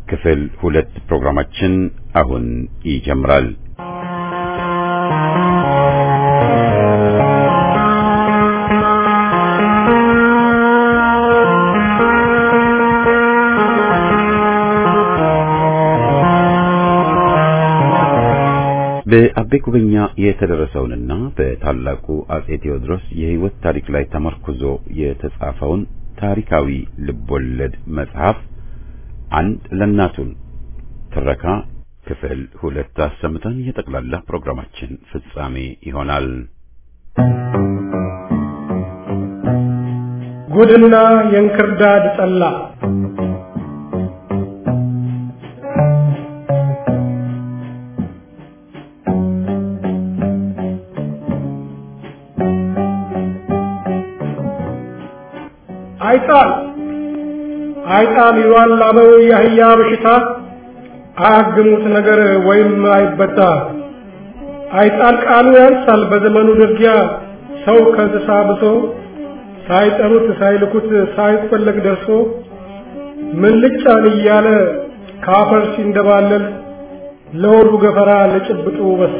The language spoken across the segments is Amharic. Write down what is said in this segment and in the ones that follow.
ክፍል ሁለት ፕሮግራማችን አሁን ይጀምራል። በአቤ ጉበኛ የተደረሰውንና በታላቁ አጼ ቴዎድሮስ የሕይወት ታሪክ ላይ ተመርኩዞ የተጻፈውን ታሪካዊ ልቦለድ መጽሐፍ አንድ ለእናቱን ትረካ ክፍል ሁለት አሰምተን የጠቅላላ ፕሮግራማችን ፍጻሜ ይሆናል። ጉድና የእንክርዳድ ጠላ አይጣል አይጣል ይሏል ላበው የአህያ በሽታ አያግሙት ነገር ወይም አይበጣ አይጣል ቃሉ ያንሳል በዘመኑ ድርጊያ ሰው ከእንስሳ ብሶ ሳይጠሩት ሳይልኩት ሳይፈለግ ደርሶ ምን ልጫን እያለ ካፈር ሲንደባለል ለሆዱ ገፈራ ለጭብጡ በሶ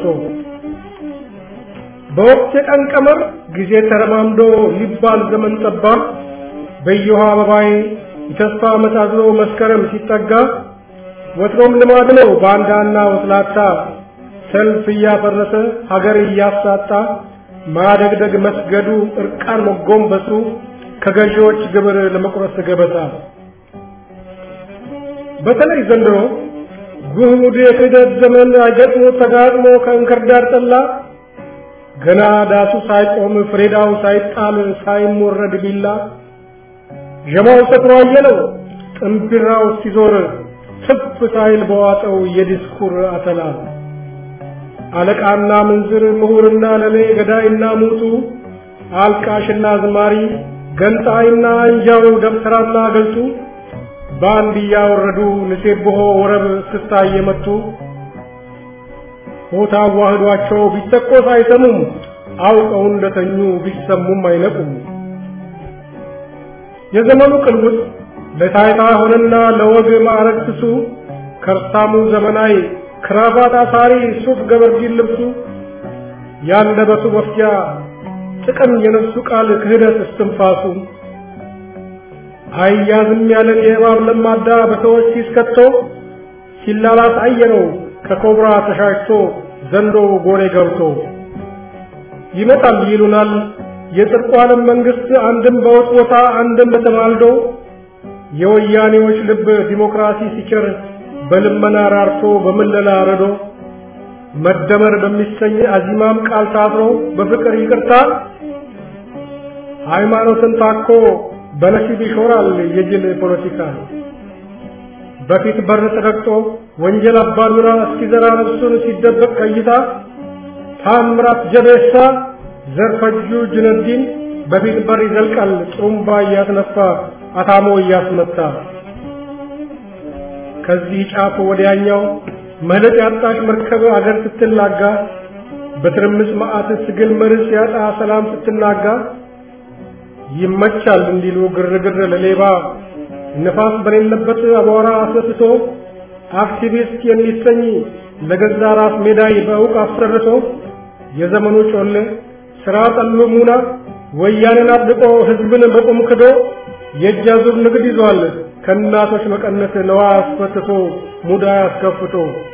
በወቅት የቀን ቀመር ጊዜ ተረማምዶ ሊባል ዘመን ጠባ በየውሃ አበባዬ የተስፋ መሳዝሎ መስከረም ሲጠጋ ወትሮም ልማድ ነው ባንዳና ወስላታ ሰልፍ እያፈረሰ ሀገር እያሳጣ ማደግደግ መስገዱ እርቃን መጎንበሱ ከገዢዎች ግብር ለመቁረስ ገበታ በተለይ ዘንድሮ ጉድ የክህደት ዘመን አይገጥሞ ተጋጥሞ ከእንክርዳድ ጠላ ገና ዳሱ ሳይቆም ፍሬዳው ሳይጣል ሳይሞረድ ቢላ ዠማው ሰክሮ አየለው ጥንቢራው ሲዞር ትፍ ሳይል በዋጠው የዲስኩር አተላ አለቃና ምንዝር ምሁርና ለሌ ገዳይና ሙቱ አልቃሽና ዝማሪ ገንጣይና አንጃው ደብተራና ገልጡ በአንድ እያወረዱ ንሴብሖ ወረብ ስታ እየመቱ ሆታ ዋህዷቸው ቢተቆስ አይሰሙም አውቀው እንደተኙ ቢሰሙም አይነቁም። የዘመኑ ቅልውጥ ለታይታ ሆነና ለወግ ማዕረግ ስሱ ከርሳሙ ዘመናዊ ክራባት አሳሪ ሱፍ ገበርዲን ልብሱ ያንደበቱ መፍጃ ጥቅም የነፍሱ ቃል ክህደት እስትንፋሱ አያዝም ያለን የእባብ ለማዳ በሰዎች ሲስከቶ ሲላላስ አየነው ከኮብራ ተሻሽቶ ዘንዶ ጎሬ ገብቶ ይመጣል ይሉናል የጽድቁ ዓለም መንግስት አንድም በውጥ ቦታ አንድም በተማልዶ የወያኔዎች ልብ ዲሞክራሲ ሲቸር በልመና ራርቶ በምለላ ረዶ መደመር በሚሰኝ አዚማም ቃል ታስሮ በፍቅር ይቅርታ ሃይማኖትን ታኮ በነሲብ ይሾራል የጅል ፖለቲካ በፊት በር ተረግጦ ወንጀል አባዱራ እስኪዘራ ነፍሱን ሲደበቅ ከይታ ታምራት ጀቤሳ ዘርፈጁ ጅነዲን በፊት በር ይዘልቃል ጥሩምባ እያስነፋ አታሞ እያስመታ ከዚህ ጫፍ ወዲያኛው መለጥ ያጣሽ መርከብ አገር ስትላጋ በትርምስ መዓት ስግል መርስ ያጣ ሰላም ስትናጋ ይመቻል እንዲሉ ግርግር ለሌባ ነፋስ በሌለበት አቧራ አስነስቶ አክቲቪስት የሚሰኝ ለገዛ ራስ ሜዳይ በእውቅ አሰርቶ የዘመኑ ጮሌ ስራ ጠሉ ሙና ወያኔን አጥብቆ ህዝብን በቁም ክዶ የእጅ አዙር ንግድ ይዟል ከእናቶች መቀነት ነዋ አስፈትቶ ሙዳ አስከፍቶ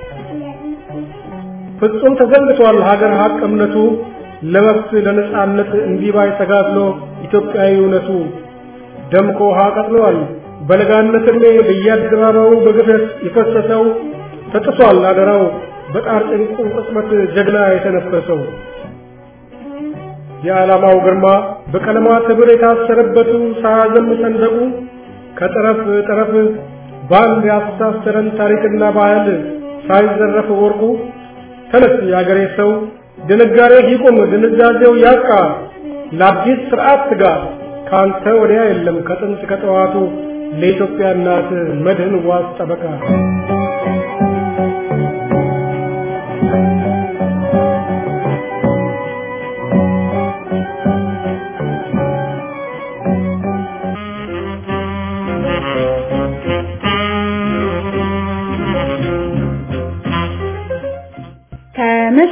ፍጹም ተዘንግቷል ሀገር ሀቅ እምነቱ ለመብት ለነጻነት እንዲባይ ተጋድሎ ኢትዮጵያዊ እውነቱ ደምቆ ውሃ ቀጥሏል በለጋነት ዕድሜ በየአደባባዩ በግፈት የፈሰሰው ተጥሷል አደራው በጣር ጭንቁ ቅጽበት ጀግና የተነፈሰው የዓላማው ግርማ በቀለማት ህብር የታሰረበቱ ሳያዘም ሰንደቁ ከጠረፍ ጠረፍ በአንድ ያስተሳሰረን ታሪክና ባህል ሳይዘረፍ ወርቁ ተነስ የአገሬ ሰው ድንጋሬ ይቁም ድንዛዜው ያቃ ለአዲስ ስርዓት ትጋ ካንተ ወዲያ የለም ከጥንት ከጠዋቱ ለኢትዮጵያ እናት መድህን ዋስ ጠበቃ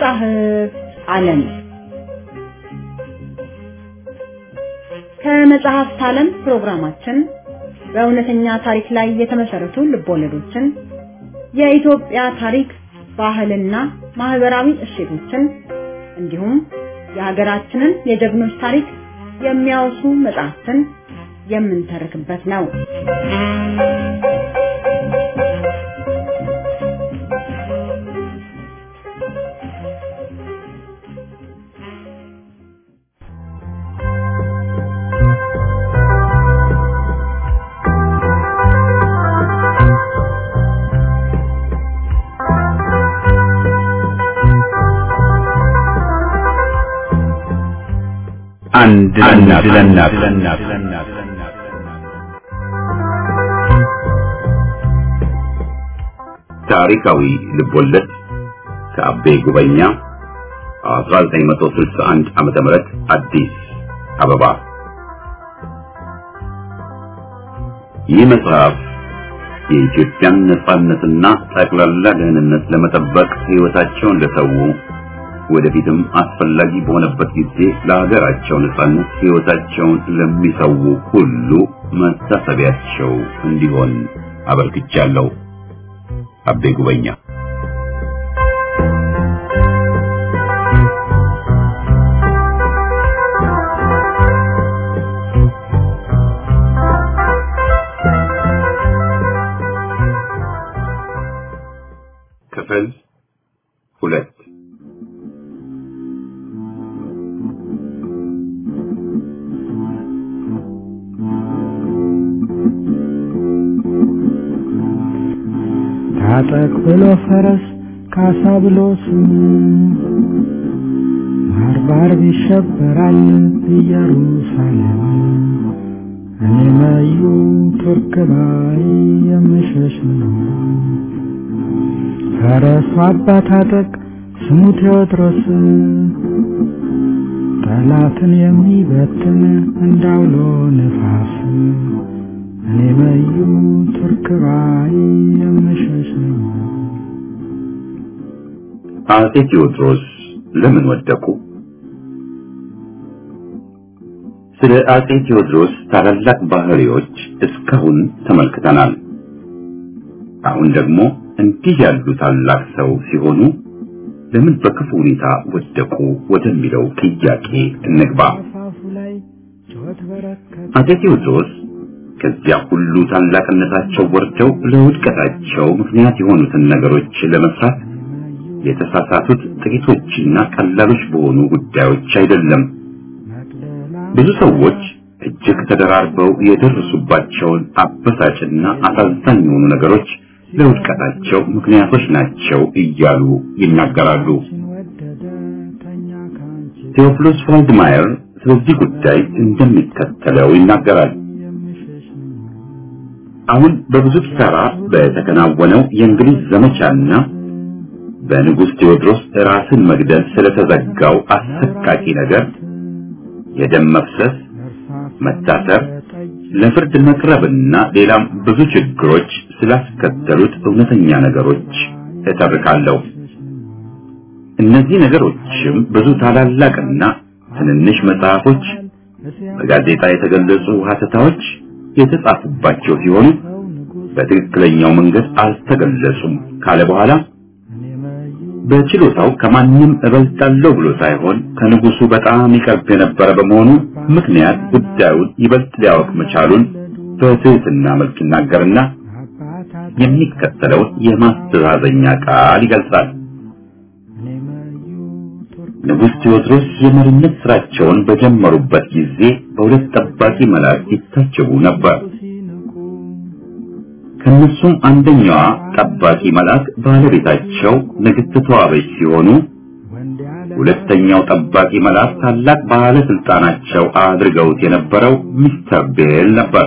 ከመጽሐፍ ዓለም ከመጽሐፍት ዓለም ፕሮግራማችን በእውነተኛ ታሪክ ላይ የተመሰረቱ ልቦለዶችን፣ የኢትዮጵያ ታሪክ፣ ባህልና ማህበራዊ እሴቶችን እንዲሁም የሀገራችንን የጀግኖች ታሪክ የሚያወሱ መጽሐፍትን የምንተርክበት ነው። አንድ ለእናት ታሪካዊ ልቦለድ ከአቤ ጉበኛ 1961 ዓመተ ምህረት አዲስ አበባ። ይህ መጽሐፍ የኢትዮጵያን ነጻነትና ጠቅላላ ደህንነት ለመጠበቅ ሕይወታቸውን ለሰው ወደፊትም አስፈላጊ በሆነበት ጊዜ ለሀገራቸው ነጻነት ሕይወታቸውን ለሚሰው ሁሉ መታሰቢያቸው እንዲሆን አበርክቻለሁ። አቤ ጉበኛ ክፍል ሁለት ታጠቅ ብሎ ፈረስ ካሳ ብሎ ስሙ ባርባር ይሸበራል ኢየሩሳሌም እኔ መዩ ቱርክ ባይ የምሸሽ ነው። ፈረሱ አባ ታጠቅ ስሙ ቴዎድሮስ ጠላትን የሚበትን እንዳውሎ ነፋስ እኔ መዩ ቱርክ ባይ የምሸሽ ነው። አጼ ቴዎድሮስ ለምን ወደቁ? ስለ አጼ ቴዎድሮስ ታላላቅ ባህሪዎች እስካሁን ተመልክተናል። አሁን ደግሞ እንዲህ ያሉ ታላቅ ሰው ሲሆኑ ለምን በክፉ ሁኔታ ወደቁ ወደሚለው ጥያቄ እንግባ። አፋፉ ላይ ጩኸት በረከተ አጼ ቴዎድሮስ ከዚያ ሁሉ ታላቅነታቸው ወርደው ለውድቀታቸው ምክንያት የሆኑትን ነገሮች ለመስራት የተሳሳቱት ጥቂቶችና ቀላሎች በሆኑ ጉዳዮች አይደለም። ብዙ ሰዎች እጅግ ተደራርበው የደረሱባቸውን አበሳጭና አሳዛኝ የሆኑ ነገሮች ለውድቀታቸው ምክንያቶች ናቸው እያሉ ይናገራሉ። ወደደ ተኛ ካንቺ ቴዎፍሎስ ዋልድማየር ስለዚህ ጉዳይ እንደሚከተለው ይናገራል። የምሸሽ ነው። አሁን በብዙ ኪሳራ በተከናወነው የእንግሊዝ ዘመቻና በንጉሥ ቴዎድሮስ ራስን መግደል ስለተዘጋው አሰቃቂ ነገር የደም መፍሰስ፣ መታሰር፣ ለፍርድ መቅረብና ሌላም ብዙ ችግሮች ስላስከተሉት እውነተኛ ነገሮች እተርካለሁ። እነዚህ ነገሮችም ብዙ ታላላቅና ትንንሽ መጽሐፎች፣ በጋዜጣ የተገለጹ ሀተታዎች የተጻፉባቸው ሲሆኑ በትክክለኛው መንገድ አልተገለጹም ካለ በኋላ በችሎታው ከማንም እበልጣለሁ ብሎ ሳይሆን ከንጉሱ በጣም ይቀርብ የነበረ በመሆኑ ምክንያት ጉዳዩን ይበልጥ ሊያወቅ መቻሉን በትህትና መልክ ይናገርና የሚከተለውን የማስተዛዘኛ ቃል ይገልጻል። ንጉሥ ቴዎድሮስ የመሪነት ስራቸውን በጀመሩበት ጊዜ በሁለት ጠባቂ መላእክት ይታጀቡ ነበር። ከነሱም አንደኛዋ ጠባቂ መልአክ ባለቤታቸው ንግሥት ተዋበች ሲሆኑ ሁለተኛው ጠባቂ መልአክ ታላቅ ባለስልጣናቸው አድርገውት የነበረው ሚስተር ቤል ነበር።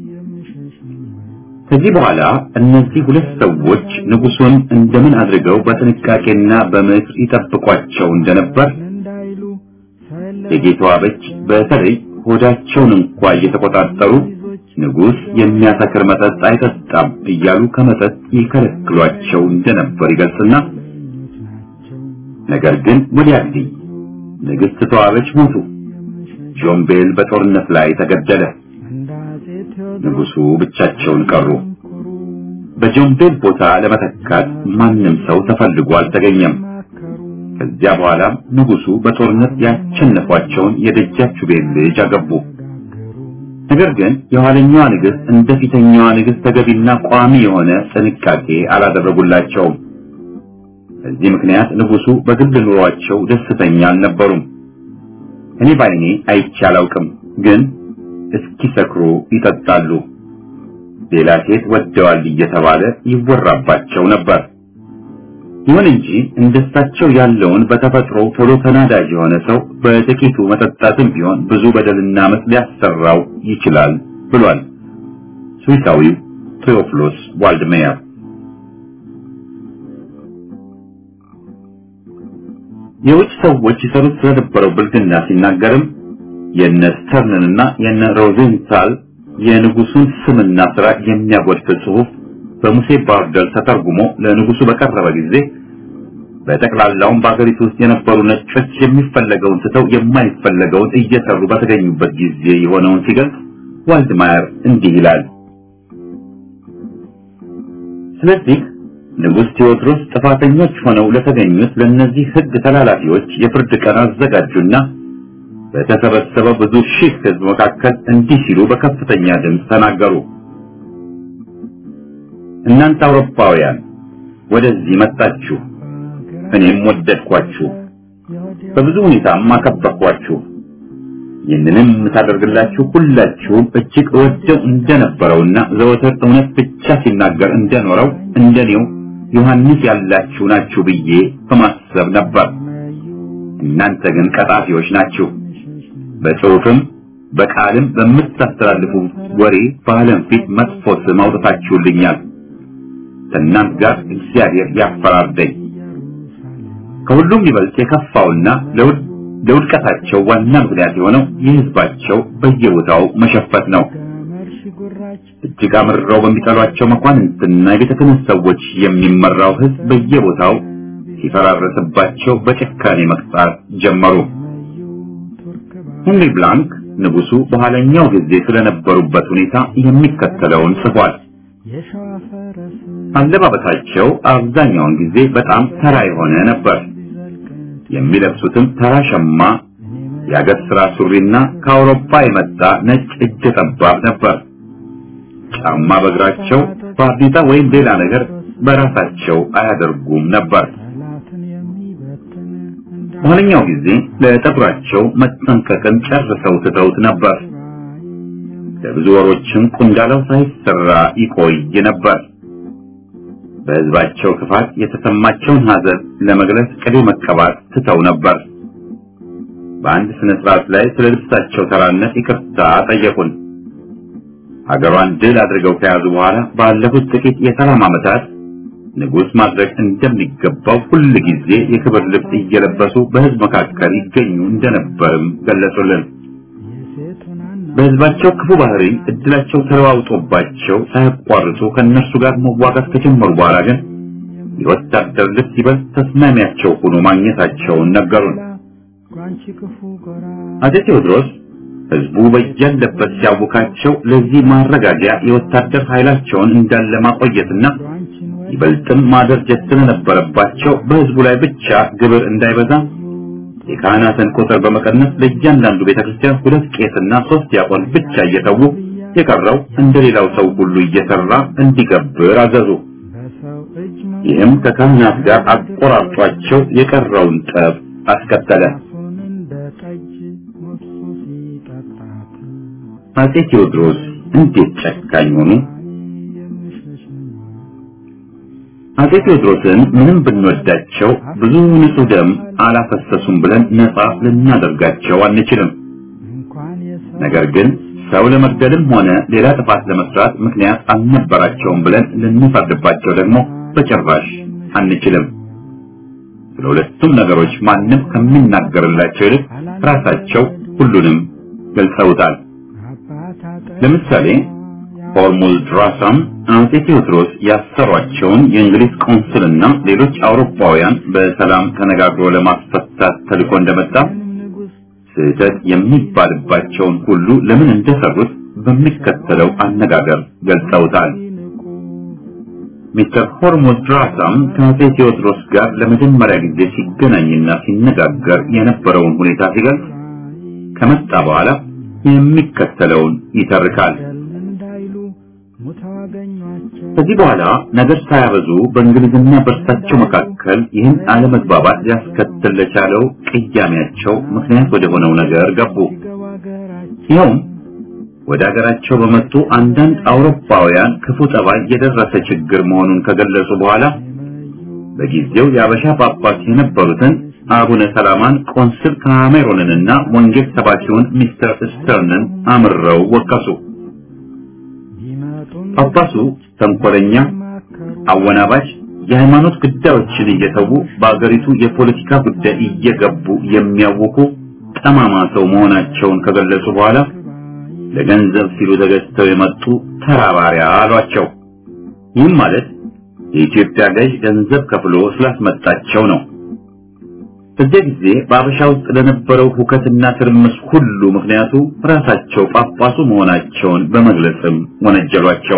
ከዚህ በኋላ እነዚህ ሁለት ሰዎች ንጉሱን እንደምን አድርገው በጥንቃቄና በምክር ይጠብቋቸው እንደነበር እንዳይሉ የጌታዋበች በተለይ ሆዳቸውን እንኳ እየተቆጣጠሩ ንጉሥ የሚያሰክር መጠጥ አይጠጣም እያሉ ከመጠጥ ይከለክሏቸው እንደነበር ይገልጽና ነገር ግን ወዲያልኝ ንግሥት ተዋበች ሞቱ። ጆምቤል በጦርነት ላይ ተገደለ። ንጉሡ ብቻቸውን ቀሩ። በጆምቤል ቦታ ለመተካት ማንም ሰው ተፈልጎ አልተገኘም። ከዚያ በኋላ ንጉሡ በጦርነት ያሸነፏቸውን የደጃችቤል ልጅ አገቡ። ነገር ግን የኋለኛዋ ንግሥት እንደ ፊተኛዋ ንግሥት ተገቢና ቋሚ የሆነ ጥንቃቄ አላደረጉላቸውም። በዚህ ምክንያት ንጉሡ በግል ኑሯቸው ደስተኛ አልነበሩም። እኔ ባይኔ አይቼ አላውቅም፣ ግን እስኪሰክሩ ይጠጣሉ። ሌላ ሴት ወደዋል እየተባለ ይወራባቸው ነበር። ይሁን እንጂ እንደሳቸው ያለውን በተፈጥሮ ቶሎ ተናዳጅ የሆነ ሰው በጥቂቱ መጠጣትም ቢሆን ብዙ በደልና ዓመፅ ሊያሰራው ይችላል ብሏል ስዊሳዊው ቴዎፍሎስ ዋልድሜየር። የውጭ ሰዎች ይሰሩት ስለነበረው ብልግና ሲናገርም የነ ስተርንንና የነ ሮዜንታል የንጉሱን ስምና ስራ የሚያጎድፍ ጽሑፍ በሙሴ ባርደር ተተርጉሞ ለንጉሱ በቀረበ ጊዜ በጠቅላላውም በአገሪቱ ውስጥ የነበሩ ነጮች የሚፈለገውን ትተው የማይፈለገውን እየሰሩ በተገኙበት ጊዜ የሆነውን ሲገልጽ ዋልድማየር እንዲህ ይላል። ስለዚህ ንጉሥ ቴዎድሮስ ጥፋተኞች ሆነው ለተገኙት ለእነዚህ ሕግ ተላላፊዎች የፍርድ ቀን አዘጋጁና በተሰበሰበው ብዙ ሺህ ሕዝብ መካከል እንዲህ ሲሉ በከፍተኛ ድምፅ ተናገሩ። እናንተ አውሮፓውያን ወደዚህ መጣችሁ፣ እኔም ወደድኳችሁ፣ በብዙ ሁኔታም አከበርኳችሁ። ይህንንም የምታደርግላችሁ ሁላችሁም እጅግ እወደው እንደነበረውና ዘወትር እውነት ብቻ ሲናገር እንደኖረው እንደኔው ዮሐንስ ያላችሁ ናችሁ ብዬ በማሰብ ነበር። እናንተ ግን ቀጣፊዎች ናችሁ። በጽሑፍም በቃልም በምታስተላልፉ ወሬ በዓለም ፊት መጥፎ ስም አውጥታችሁልኛል። ከእናንተ ጋር እግዚአብሔር ያፈራርደኝ። ከሁሉም ይበልጥ የከፋውና ለውድቀታቸው ዋና ምክንያት የሆነው የሕዝባቸው በየቦታው መሸፈት ነው። እጅግ አምርረው በሚጠሏቸው መኳንንትና የቤተ ክህነት ሰዎች የሚመራው ሕዝብ በየቦታው ሲፈራረስባቸው በጭካኔ መቅጣት ጀመሩ። ሄንሪ ብላንክ ንጉሱ በኋለኛው ጊዜ ስለነበሩበት ሁኔታ የሚከተለውን ጽፏል። አለባበሳቸው አብዛኛውን ጊዜ በጣም ተራ የሆነ ነበር። የሚለብሱትም ተራ ሸማ፣ የአገር ስራ ሱሪና ከአውሮፓ የመጣ ነጭ እጀ ጠባብ ነበር። ጫማ በእግራቸው ባርኔጣ ወይም ሌላ ነገር በራሳቸው አያደርጉም ነበር። በኋለኛው ጊዜ ለጠጉራቸው መጠንቀቅን ጨርሰው ትተውት ነበር። ለብዙ ወሮችም ቁንዳላው ሳይሰራ ይቆይ ነበር። በሕዝባቸው ክፋት የተሰማቸውን ሐዘን ለመግለጽ ቅቤ መቀባት ትተው ነበር። በአንድ ስነ ስርዓት ላይ ስለ ልብሳቸው ተራነት ይቅርታ ጠየቁን። ሀገሯን ድል አድርገው ከያዙ በኋላ ባለፉት ጥቂት የሰላም ዓመታት ንጉሥ ማድረግ እንደሚገባው ሁል ጊዜ የክብር ልብስ እየለበሱ በሕዝብ መካከል ይገኙ እንደነበርም ገለጹልን። በሕዝባቸው ክፉ ባህሪ እድላቸው ተለዋውጦባቸው ሳያቋርጡ ከእነርሱ ጋር መዋጋት ከጀመሩ በኋላ ግን የወታደር ልብስ ይበልጥ ተስማሚያቸው ሆኖ ማግኘታቸውን ነገሩን። አፄ ቴዎድሮስ ሕዝቡ በያለበት ሲያውካቸው ለዚህ ማረጋጊያ የወታደር ኃይላቸውን እንዳለ ማቆየትና ይበልጥም ማደርጀት ስለነበረባቸው በሕዝቡ ላይ ብቻ ግብር እንዳይበዛ የካህናትን ቁጥር በመቀነስ ለእያንዳንዱ ቤተክርስቲያን ሁለት ቄስና ሶስት ዲያቆን ብቻ እየተዉ የቀረው እንደሌላው ሰው ሁሉ እየሰራ እንዲገብር አዘዙ። ይህም ከካህናት ጋር አቆራርጧቸው የቀረውን ጠብ አስከተለ። አፄ ቴዎድሮስ እንዴት ጨካኝ ሆኑ! አፄ ቴዎድሮስን ምንም ብንወዳቸው ብዙ ንጹህ ደም አላፈሰሱም ብለን ነፃ ልናደርጋቸው አንችልም። ነገር ግን ሰው ለመግደልም ሆነ ሌላ ጥፋት ለመስራት ምክንያት አልነበራቸውም ብለን ልንፈርድባቸው ደግሞ በጭራሽ አንችልም። ስለ ሁለቱም ነገሮች ማንም ከሚናገርላቸው ይልቅ ራሳቸው ሁሉንም ገልጸውታል። ለምሳሌ ሆርሙዝ ድራሳም አጼ ቴዎድሮስ ያሰሯቸውን የእንግሊዝ ቆንስልና ሌሎች አውሮፓውያን በሰላም ተነጋግሮ ለማስፈታት ተልኮ እንደመጣ ስህተት የሚባልባቸውን ሁሉ ለምን እንደሰሩት በሚከተለው አነጋገር ገልጸውታል። ሚስተር ሆርሙዝ ድራሳም ከአጼ ቴዎድሮስ ጋር ለመጀመሪያ ጊዜ ሲገናኝና ሲነጋገር የነበረውን ሁኔታ ሲገልጽ ከመጣ በኋላ የሚከተለውን ይተርካል። ከዚህ በኋላ ነገር ሳያበዙ በእንግሊዝና በእርሳቸው መካከል ይህን አለመግባባት ሊያስከትል ለቻለው ቅያሜያቸው ምክንያት ወደ ሆነው ነገር ገቡ። ይኸውም ወደ ሀገራቸው በመጡ አንዳንድ አውሮፓውያን ክፉ ጠባይ የደረሰ ችግር መሆኑን ከገለጹ በኋላ በጊዜው የአበሻ ጳጳስ የነበሩትን አቡነ ሰላማን ቆንስል ካሜሮንንና ወንጌል ሰባኪውን ሚስተር ስተርንን አምረው ወቀሱ። ጳጳሱ ተንኮለኛ፣ አወናባጅ፣ የሃይማኖት ጉዳዮችን እየተዉ በአገሪቱ የፖለቲካ ጉዳይ እየገቡ የሚያውቁ ጠማማ ሰው መሆናቸውን ከገለጹ በኋላ ለገንዘብ ሲሉ ተገዝተው የመጡ ተራ ባሪያ አሏቸው። ይህም ማለት የኢትዮጵያ ገዥ ገንዘብ ከፍሎ ስላስመጣቸው ነው። በዚያ ጊዜ በአበሻ ውስጥ ለነበረው ሁከትና ትርምስ ሁሉ ምክንያቱ ራሳቸው ጳጳሱ መሆናቸውን በመግለጽም ወነጀሏቸው።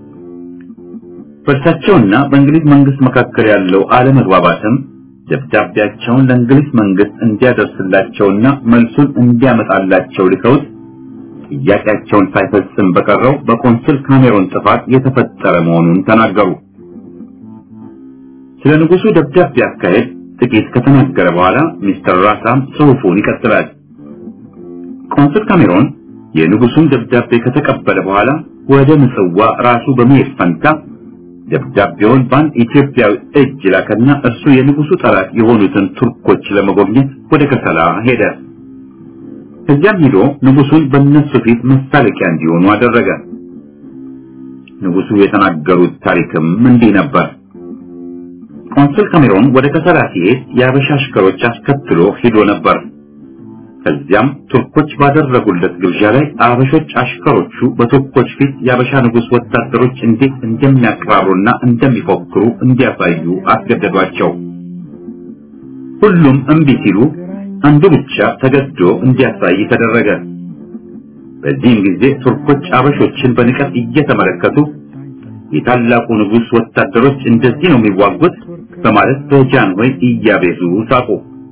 በእርሳቸውና በእንግሊዝ መንግስት መካከል ያለው አለመግባባትም ደብዳቤያቸውን ለእንግሊዝ መንግስት እንዲያደርስላቸውና መልሱን እንዲያመጣላቸው ልከውት ጥያቄያቸውን ሳይፈጽም በቀረው በቆንስል ካሜሮን ጥፋት የተፈጠረ መሆኑን ተናገሩ። ስለ ንጉሱ ደብዳቤ አካሄድ ጥቂት ከተናገረ በኋላ ሚስተር ራሳም ጽሑፉን ይቀጥላል። ቆንስል ካሜሮን የንጉሱን ደብዳቤ ከተቀበለ በኋላ ወደ ምጽዋ ራሱ በመሄድ ፈንታ ደብዳቤውን በአንድ ኢትዮጵያዊ እጅ ላከና እርሱ የንጉሱ ጠላት የሆኑትን ቱርኮች ለመጎብኘት ወደ ከሰላ ሄደ። ከዚያም ሄዶ ንጉሱን በእነሱ ፊት መሳለቂያ እንዲሆኑ አደረገ። ንጉሱ የተናገሩት ታሪክም እንዲህ ነበር። ቆንስል ካሜሮን ወደ ከሰላ ሲሄድ የአበሻ አሽከሮች አስከትሎ ሄዶ ነበር። ከዚያም ቱርኮች ባደረጉለት ግብዣ ላይ አበሾች አሽከሮቹ በቱርኮች ፊት የአበሻ ንጉስ ወታደሮች እንዴት እንደሚያቀራሩና እንደሚፎክሩ እንዲያሳዩ አስገደዷቸው። ሁሉም እምቢ ሲሉ አንዱ ብቻ ተገዶ እንዲያሳይ ተደረገ። በዚህም ጊዜ ቱርኮች አበሾችን በንቀት እየተመለከቱ የታላቁ ንጉስ ወታደሮች እንደዚህ ነው የሚዋጉት በማለት በጃንሆይ እያቤዙ ሳቁ።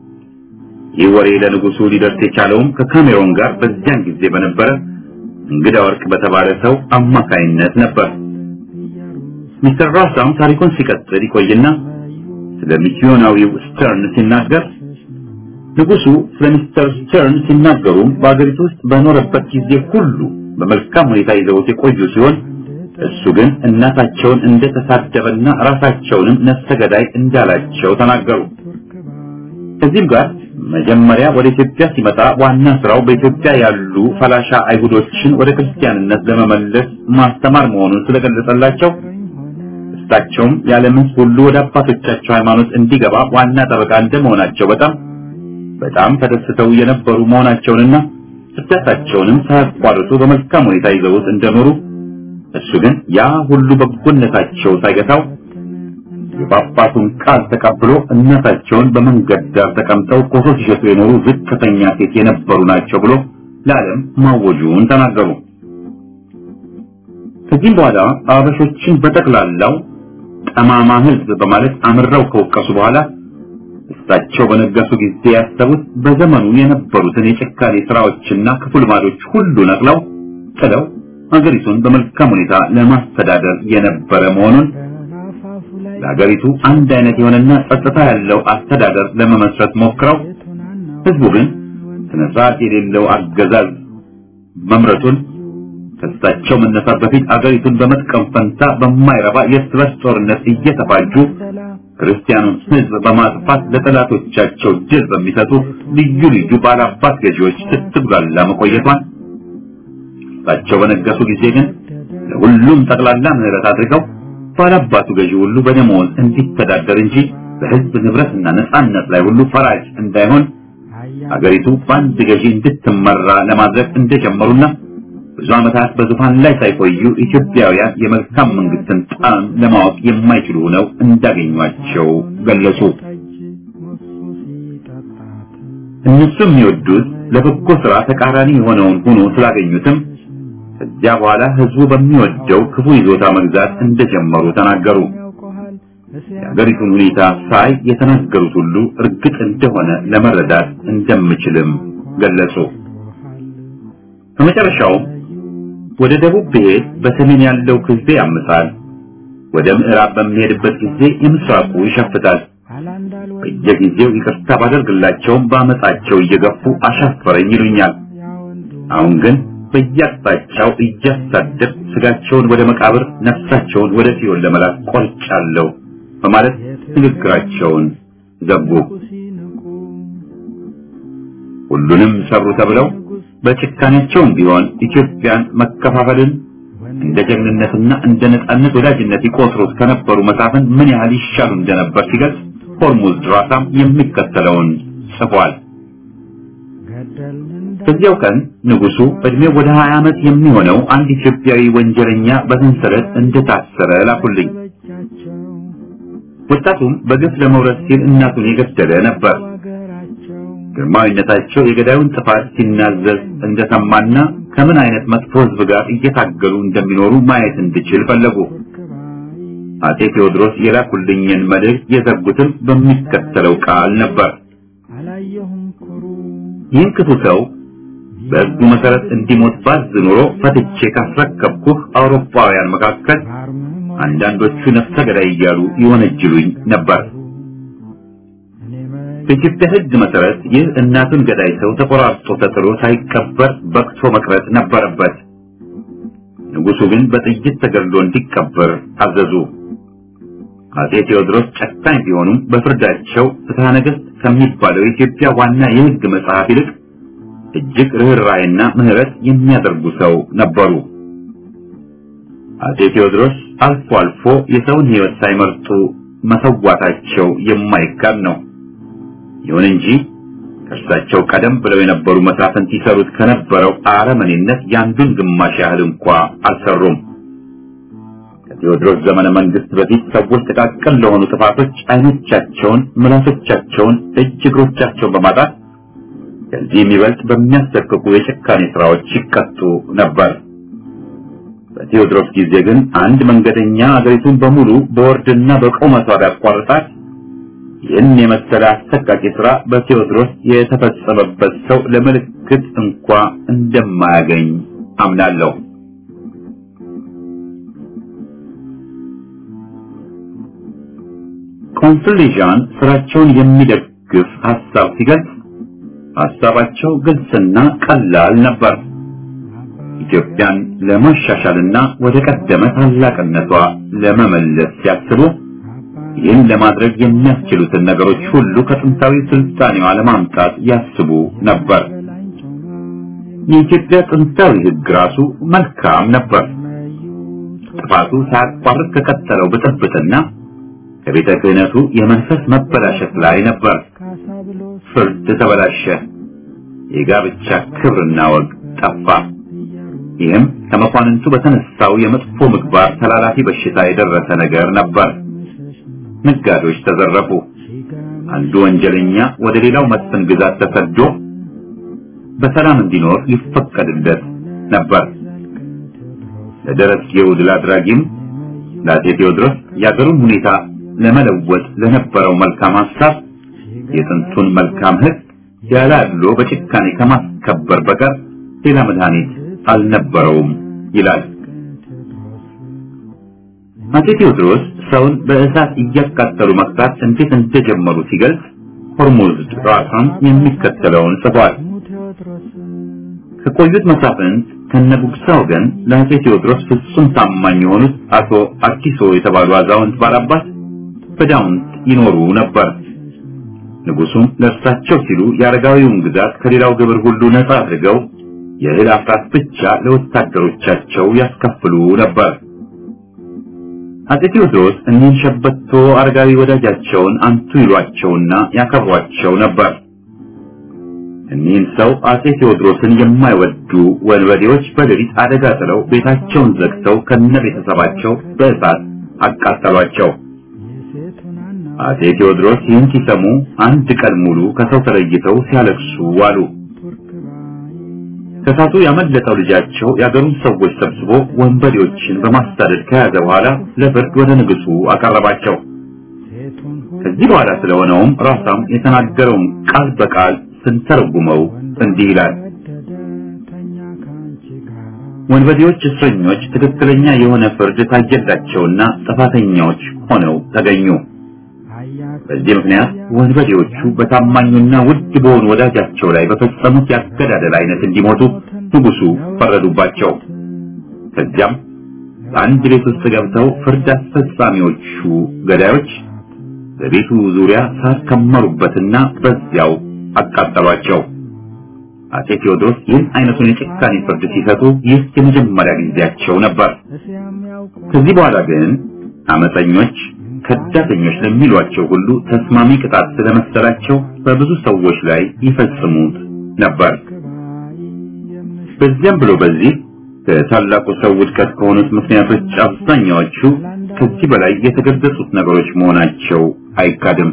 ይህ ወሬ ለንጉሱ ሊደርስ የቻለውም ከካሜሮን ጋር በዚያን ጊዜ በነበረ እንግዳ ወርቅ በተባለ ሰው አማካይነት ነበር። ሚስተር ራሳም ታሪኩን ሲቀጥል ይቆይና ስለ ሚስዮናዊው ስተርን ሲናገር ንጉሱ ስለ ሚስተር ስተርን ሲናገሩም በአገሪቱ ውስጥ በኖረበት ጊዜ ሁሉ በመልካም ሁኔታ ይዘውት የቆዩ ሲሆን እሱ ግን እናታቸውን እንደተሳደበና ራሳቸውንም ነፍሰ ገዳይ እንዳላቸው ተናገሩ። ከዚህም ጋር መጀመሪያ ወደ ኢትዮጵያ ሲመጣ ዋና ስራው በኢትዮጵያ ያሉ ፈላሻ አይሁዶችን ወደ ክርስቲያንነት ለመመለስ ማስተማር መሆኑን ስለገለጸላቸው እሳቸውም የዓለም ሕዝብ ሁሉ ወደ አባቶቻቸው ሃይማኖት እንዲገባ ዋና ጠበቃ እንደመሆናቸው በጣም በጣም ተደስተው የነበሩ መሆናቸውንና እርዳታቸውንም ሳያቋርጡ በመልካም ሁኔታ ይዘውት እንደኖሩ እሱ ግን ያ ሁሉ በጎነታቸው ሳይገታው የጳጳሱን ቃል ተቀብሎ እናታቸውን በመንገድ ዳር ተቀምጠው ኮሶ ሲሸጡ የኖሩ ዝቅተኛ ሴት የነበሩ ናቸው ብሎ ለዓለም ማወጁን ተናገሩ። ከዚህም በኋላ አበሾችን በጠቅላላው ጠማማ ሕዝብ በማለት አምረው ከወቀሱ በኋላ እሳቸው በነገሱ ጊዜ ያሰቡት በዘመኑ የነበሩትን የጭካኔ ስራዎችና ክፉ ልማዶች ሁሉ ነቅለው ጥለው ሀገሪቱን በመልካም ሁኔታ ለማስተዳደር የነበረ መሆኑን ለሀገሪቱ አንድ አይነት የሆነና ጸጥታ ያለው አስተዳደር ለመመስረት ሞክረው ህዝቡ ግን ስነ ስርዓት የሌለው አገዛዝ መምረቱን ከእሳቸው መነሳት በፊት አገሪቱን በመጥቀም ፈንታ በማይረባ የእርስ በርስ ጦርነት እየተፋጁ ክርስቲያኑን ህዝብ በማጥፋት ለጠላቶቻቸው ድል በሚሰጡ ልዩ ልዩ ባላባት ገዢዎች ስትጉላላ መቆየቷን እሳቸው በነገሱ ጊዜ ግን ለሁሉም ጠቅላላ ምህረት አድርገው ባላባቱ ገዢ ሁሉ በደመወዝ እንዲተዳደር እንጂ በህዝብ ንብረትና ነጻነት ላይ ሁሉ ፈራጅ እንዳይሆን አገሪቱ በአንድ ገዢ እንድትመራ ለማድረግ እንደጀመሩና ብዙ ዓመታት በዙፋን ላይ ሳይቆዩ ኢትዮጵያውያን የመልካም መንግስትን ጣዕም ለማወቅ የማይችሉ ሆነው እንዳገኟቸው ገለጹ። እነሱ የሚወዱት ለበጎ ስራ ተቃራኒ የሆነውን ሆኖ ስላገኙትም ከዚያ በኋላ ህዝቡ በሚወደው ክፉ ይዞታ መግዛት እንደጀመሩ ተናገሩ። የሀገሪቱን ሁኔታ ሳይ የተናገሩት ሁሉ እርግጥ እንደሆነ ለመረዳት እንደምችልም ገለጹ። በመጨረሻውም ወደ ደቡብ ብሄድ በሰሜን ያለው ህዝቤ ያምሳል፣ ወደ ምዕራብ በሚሄድበት ጊዜ የምስራቁ ይሸፍታል። በየጊዜው ይቅርታ ባደርግላቸውም በአመፃቸው እየገፉ አሻፈረኝ ይሉኛል። አሁን ግን በየአቅጣጫው እያሳደድ ስጋቸውን ወደ መቃብር ነፍሳቸውን ወደ ሲኦል ለመላክ ቆርጫለሁ በማለት ንግግራቸውን ዘጉ። ሁሉንም ሰሩ ተብለው በጭካኔያቸውም ቢሆን ኢትዮጵያን መከፋፈልን እንደ ጀግንነትና እንደ ነጻነት ወዳጅነት ይቆጥሩት ከነበሩ መሳፍን ምን ያህል ይሻሉ እንደነበር ሲገልጽ ሆርሙዝ ድራሳም የሚከተለውን ጽፏል። በዚያው ቀን ንጉሱ እድሜው ወደ 20 ዓመት የሚሆነው አንድ ኢትዮጵያዊ ወንጀለኛ በሰንሰለት እንደታሰረ ላኩልኝ። ወጣቱም በግፍ ለመውረድ ሲል እናቱን የገደለ ነበር። ግርማዊነታቸው የገዳዩን ጥፋት ሲናዘዝ እንደሰማና ከምን አይነት መጥፎ ሕዝብ ጋር እየታገሉ እንደሚኖሩ ማየት እንድችል ፈለጉ። አጼ ቴዎድሮስ የላኩልኝን መልእክት የዘጉትም በሚከተለው ቃል ነበር። ይህን ክፉ ሰው በሕጉ መሰረት እንዲሞት ባዝ ኑሮ ፈትቼ ካስረከብኩህ አውሮፓውያን መካከል አንዳንዶቹ ነፍሰ ገዳይ እያሉ ይወነጅሉኝ ነበር። በኢትዮጵያ ሕግ መሰረት ይህ እናቱን ገዳይ ሰው ተቆራርጦ ተጥሎ ሳይቀበር በቅቶ መቅረት ነበረበት። ንጉሱ ግን በጥይት ተገድሎ እንዲቀበር አዘዙ። አጼ ቴዎድሮስ ጨካኝ ቢሆኑም በፍርዳቸው ፍትሐ ነገሥት ከሚባለው የኢትዮጵያ ዋና የሕግ መጽሐፍ ይልቅ እጅግ ርኅራኄና ምሕረት የሚያደርጉ ሰው ነበሩ። አጼ ቴዎድሮስ አልፎ አልፎ የሰውን ሕይወት ሳይመርጡ መሰዋታቸው የማይካድ ነው። ይሁን እንጂ ከእርሳቸው ቀደም ብለው የነበሩ መሳፍንት ይሰሩት ከነበረው አረመኔነት ያንዱን ግማሽ ያህል እንኳ አልሰሩም። ከቴዎድሮስ ዘመነ መንግስት በፊት ሰዎች ጥቃቅን ለሆኑ ጥፋቶች አይኖቻቸውን፣ ምላሶቻቸውን፣ እጅ እግሮቻቸውን በማጣት ከዚህ የሚበልጥ በሚያሰቅቁ የጭካኔ ስራዎች ይቀጡ ነበር። በቴዎድሮስ ጊዜ ግን አንድ መንገደኛ አገሪቱን በሙሉ በወርድና በቁመቷ ቢያቋርጣት ይህን የመሰለ አሰቃቂ ስራ በቴዎድሮስ የተፈጸመበት ሰው ለምልክት እንኳ እንደማያገኝ አምናለሁ። ኮንስሌዣን ስራቸውን የሚደግፍ ሐሳብ ሲገልጽ ሐሳባቸው ግልጽና ቀላል ነበር። ኢትዮጵያን ለማሻሻልና ወደ ቀደመ ታላቅነቷ ለመመለስ ሲያስቡ ይህን ለማድረግ የሚያስችሉትን ነገሮች ሁሉ ከጥንታዊ ስልጣኔዋ ለማምጣት ያስቡ ነበር። የኢትዮጵያ ጥንታዊ ሕግ ራሱ መልካም ነበር። ጥፋቱ ሳያቋርጥ ከቀጠለው ብጥብጥና ከቤተ ክህነቱ የመንፈስ መበላሸት ላይ ነበር። ፍርድ ተበላሸ። የጋብቻ ክብርና ወግ ጠፋ። ይህም ከመኳንንቱ በተነሳው የመጥፎ ምግባር ተላላፊ በሽታ የደረሰ ነገር ነበር። ነጋዴዎች ተዘረፉ። አንዱ ወንጀለኛ ወደ ሌላው መስፍን ግዛት ተሰዶ በሰላም እንዲኖር ይፈቀድለት ነበር። ለደረስጌው ድል አድራጊም ለአፄ ቴዎድሮስ የአገሩን ሁኔታ ለመለወጥ ለነበረው መልካም ሐሳብ የጥንቱን መልካም ሕግ ያለ አድሎ በጭካኔ ከማስከበር በቀር ሌላ መድኃኒት አልነበረውም ይላል። አፄ ቴዎድሮስ ሰውን በእሳት እያቃጠሉ መቅጣት እንዴት እንደጀመሩ ሲገልጽ ሆርሙዝ ራሳም የሚከተለውን ጽፏል። ከቆዩት መሳፍንት ከነጉግሳ ወገን ለአፄ ቴዎድሮስ ፍጹም ታማኝ የሆኑት አቶ አዲሶ የተባሉ አዛውንት ባላባት በዳውንት ይኖሩ ነበር። ንጉሱም ለእርሳቸው ሲሉ የአረጋዊውን ግዛት ከሌላው ግብር ሁሉ ነፃ አድርገው የእህል አፍራት ብቻ ለወታደሮቻቸው ያስከፍሉ ነበር። አፄ ቴዎድሮስ እኒህን ሸበቶ አረጋዊ ወዳጃቸውን አንቱ ይሏቸውና ያከብሯቸው ነበር። እኒህን ሰው አጼ ቴዎድሮስን የማይወዱ ወንበዴዎች በሌሊት አደጋ ጥለው ቤታቸውን ዘግተው ከነ ቤተሰባቸው በእሳት አቃጠሏቸው። አጼ ቴዎድሮስ ይህን ሲሰሙ አንድ ቀን ሙሉ ከሰው ተለይተው ሲያለቅሱ ዋሉ። ከእሳቱ ያመለጠው ልጃቸው የአገሩን ሰዎች ሰብስቦ ወንበዴዎችን በማሳደድ ከያዘ በኋላ ለፍርድ ወደ ንጉሱ አቀረባቸው። ከዚህ በኋላ ስለሆነውም ራሳም የተናገረውን ቃል በቃል ስንተረጉመው እንዲህ ይላል። ወንበዴዎች እስረኞች ትክክለኛ የሆነ ፍርድ ታየላቸውና ጥፋተኛዎች ሆነው ተገኙ። በዚህ ምክንያት ወንበዴዎቹ በታማኙና ውድ በሆኑ ወዳጃቸው ላይ በፈጸሙት ያገዳደል አይነት እንዲሞቱ ንጉሱ ፈረዱባቸው። ከዚያም በአንድ ቤት ውስጥ ገብተው ፍርድ አስፈጻሚዎቹ ገዳዮች በቤቱ ዙሪያ ሳር ከመሩበትና በዚያው አቃጠሏቸው። አጼ ቴዎድሮስ ይህን አይነቱን የጭካኔ ፍርድ ሲሰጡ ይህ የመጀመሪያ ጊዜያቸው ነበር። ከዚህ በኋላ ግን አመፀኞች ከዳተኞች ለሚሏቸው ሁሉ ተስማሚ ቅጣት ስለመሰላቸው በብዙ ሰዎች ላይ ይፈጽሙት ነበር። በዚያም ብሎ በዚህ ከታላቁ ሰው ውድቀት ከሆኑት ምክንያቶች አብዛኛዎቹ ከዚህ በላይ የተገለጹት ነገሮች መሆናቸው አይካድም።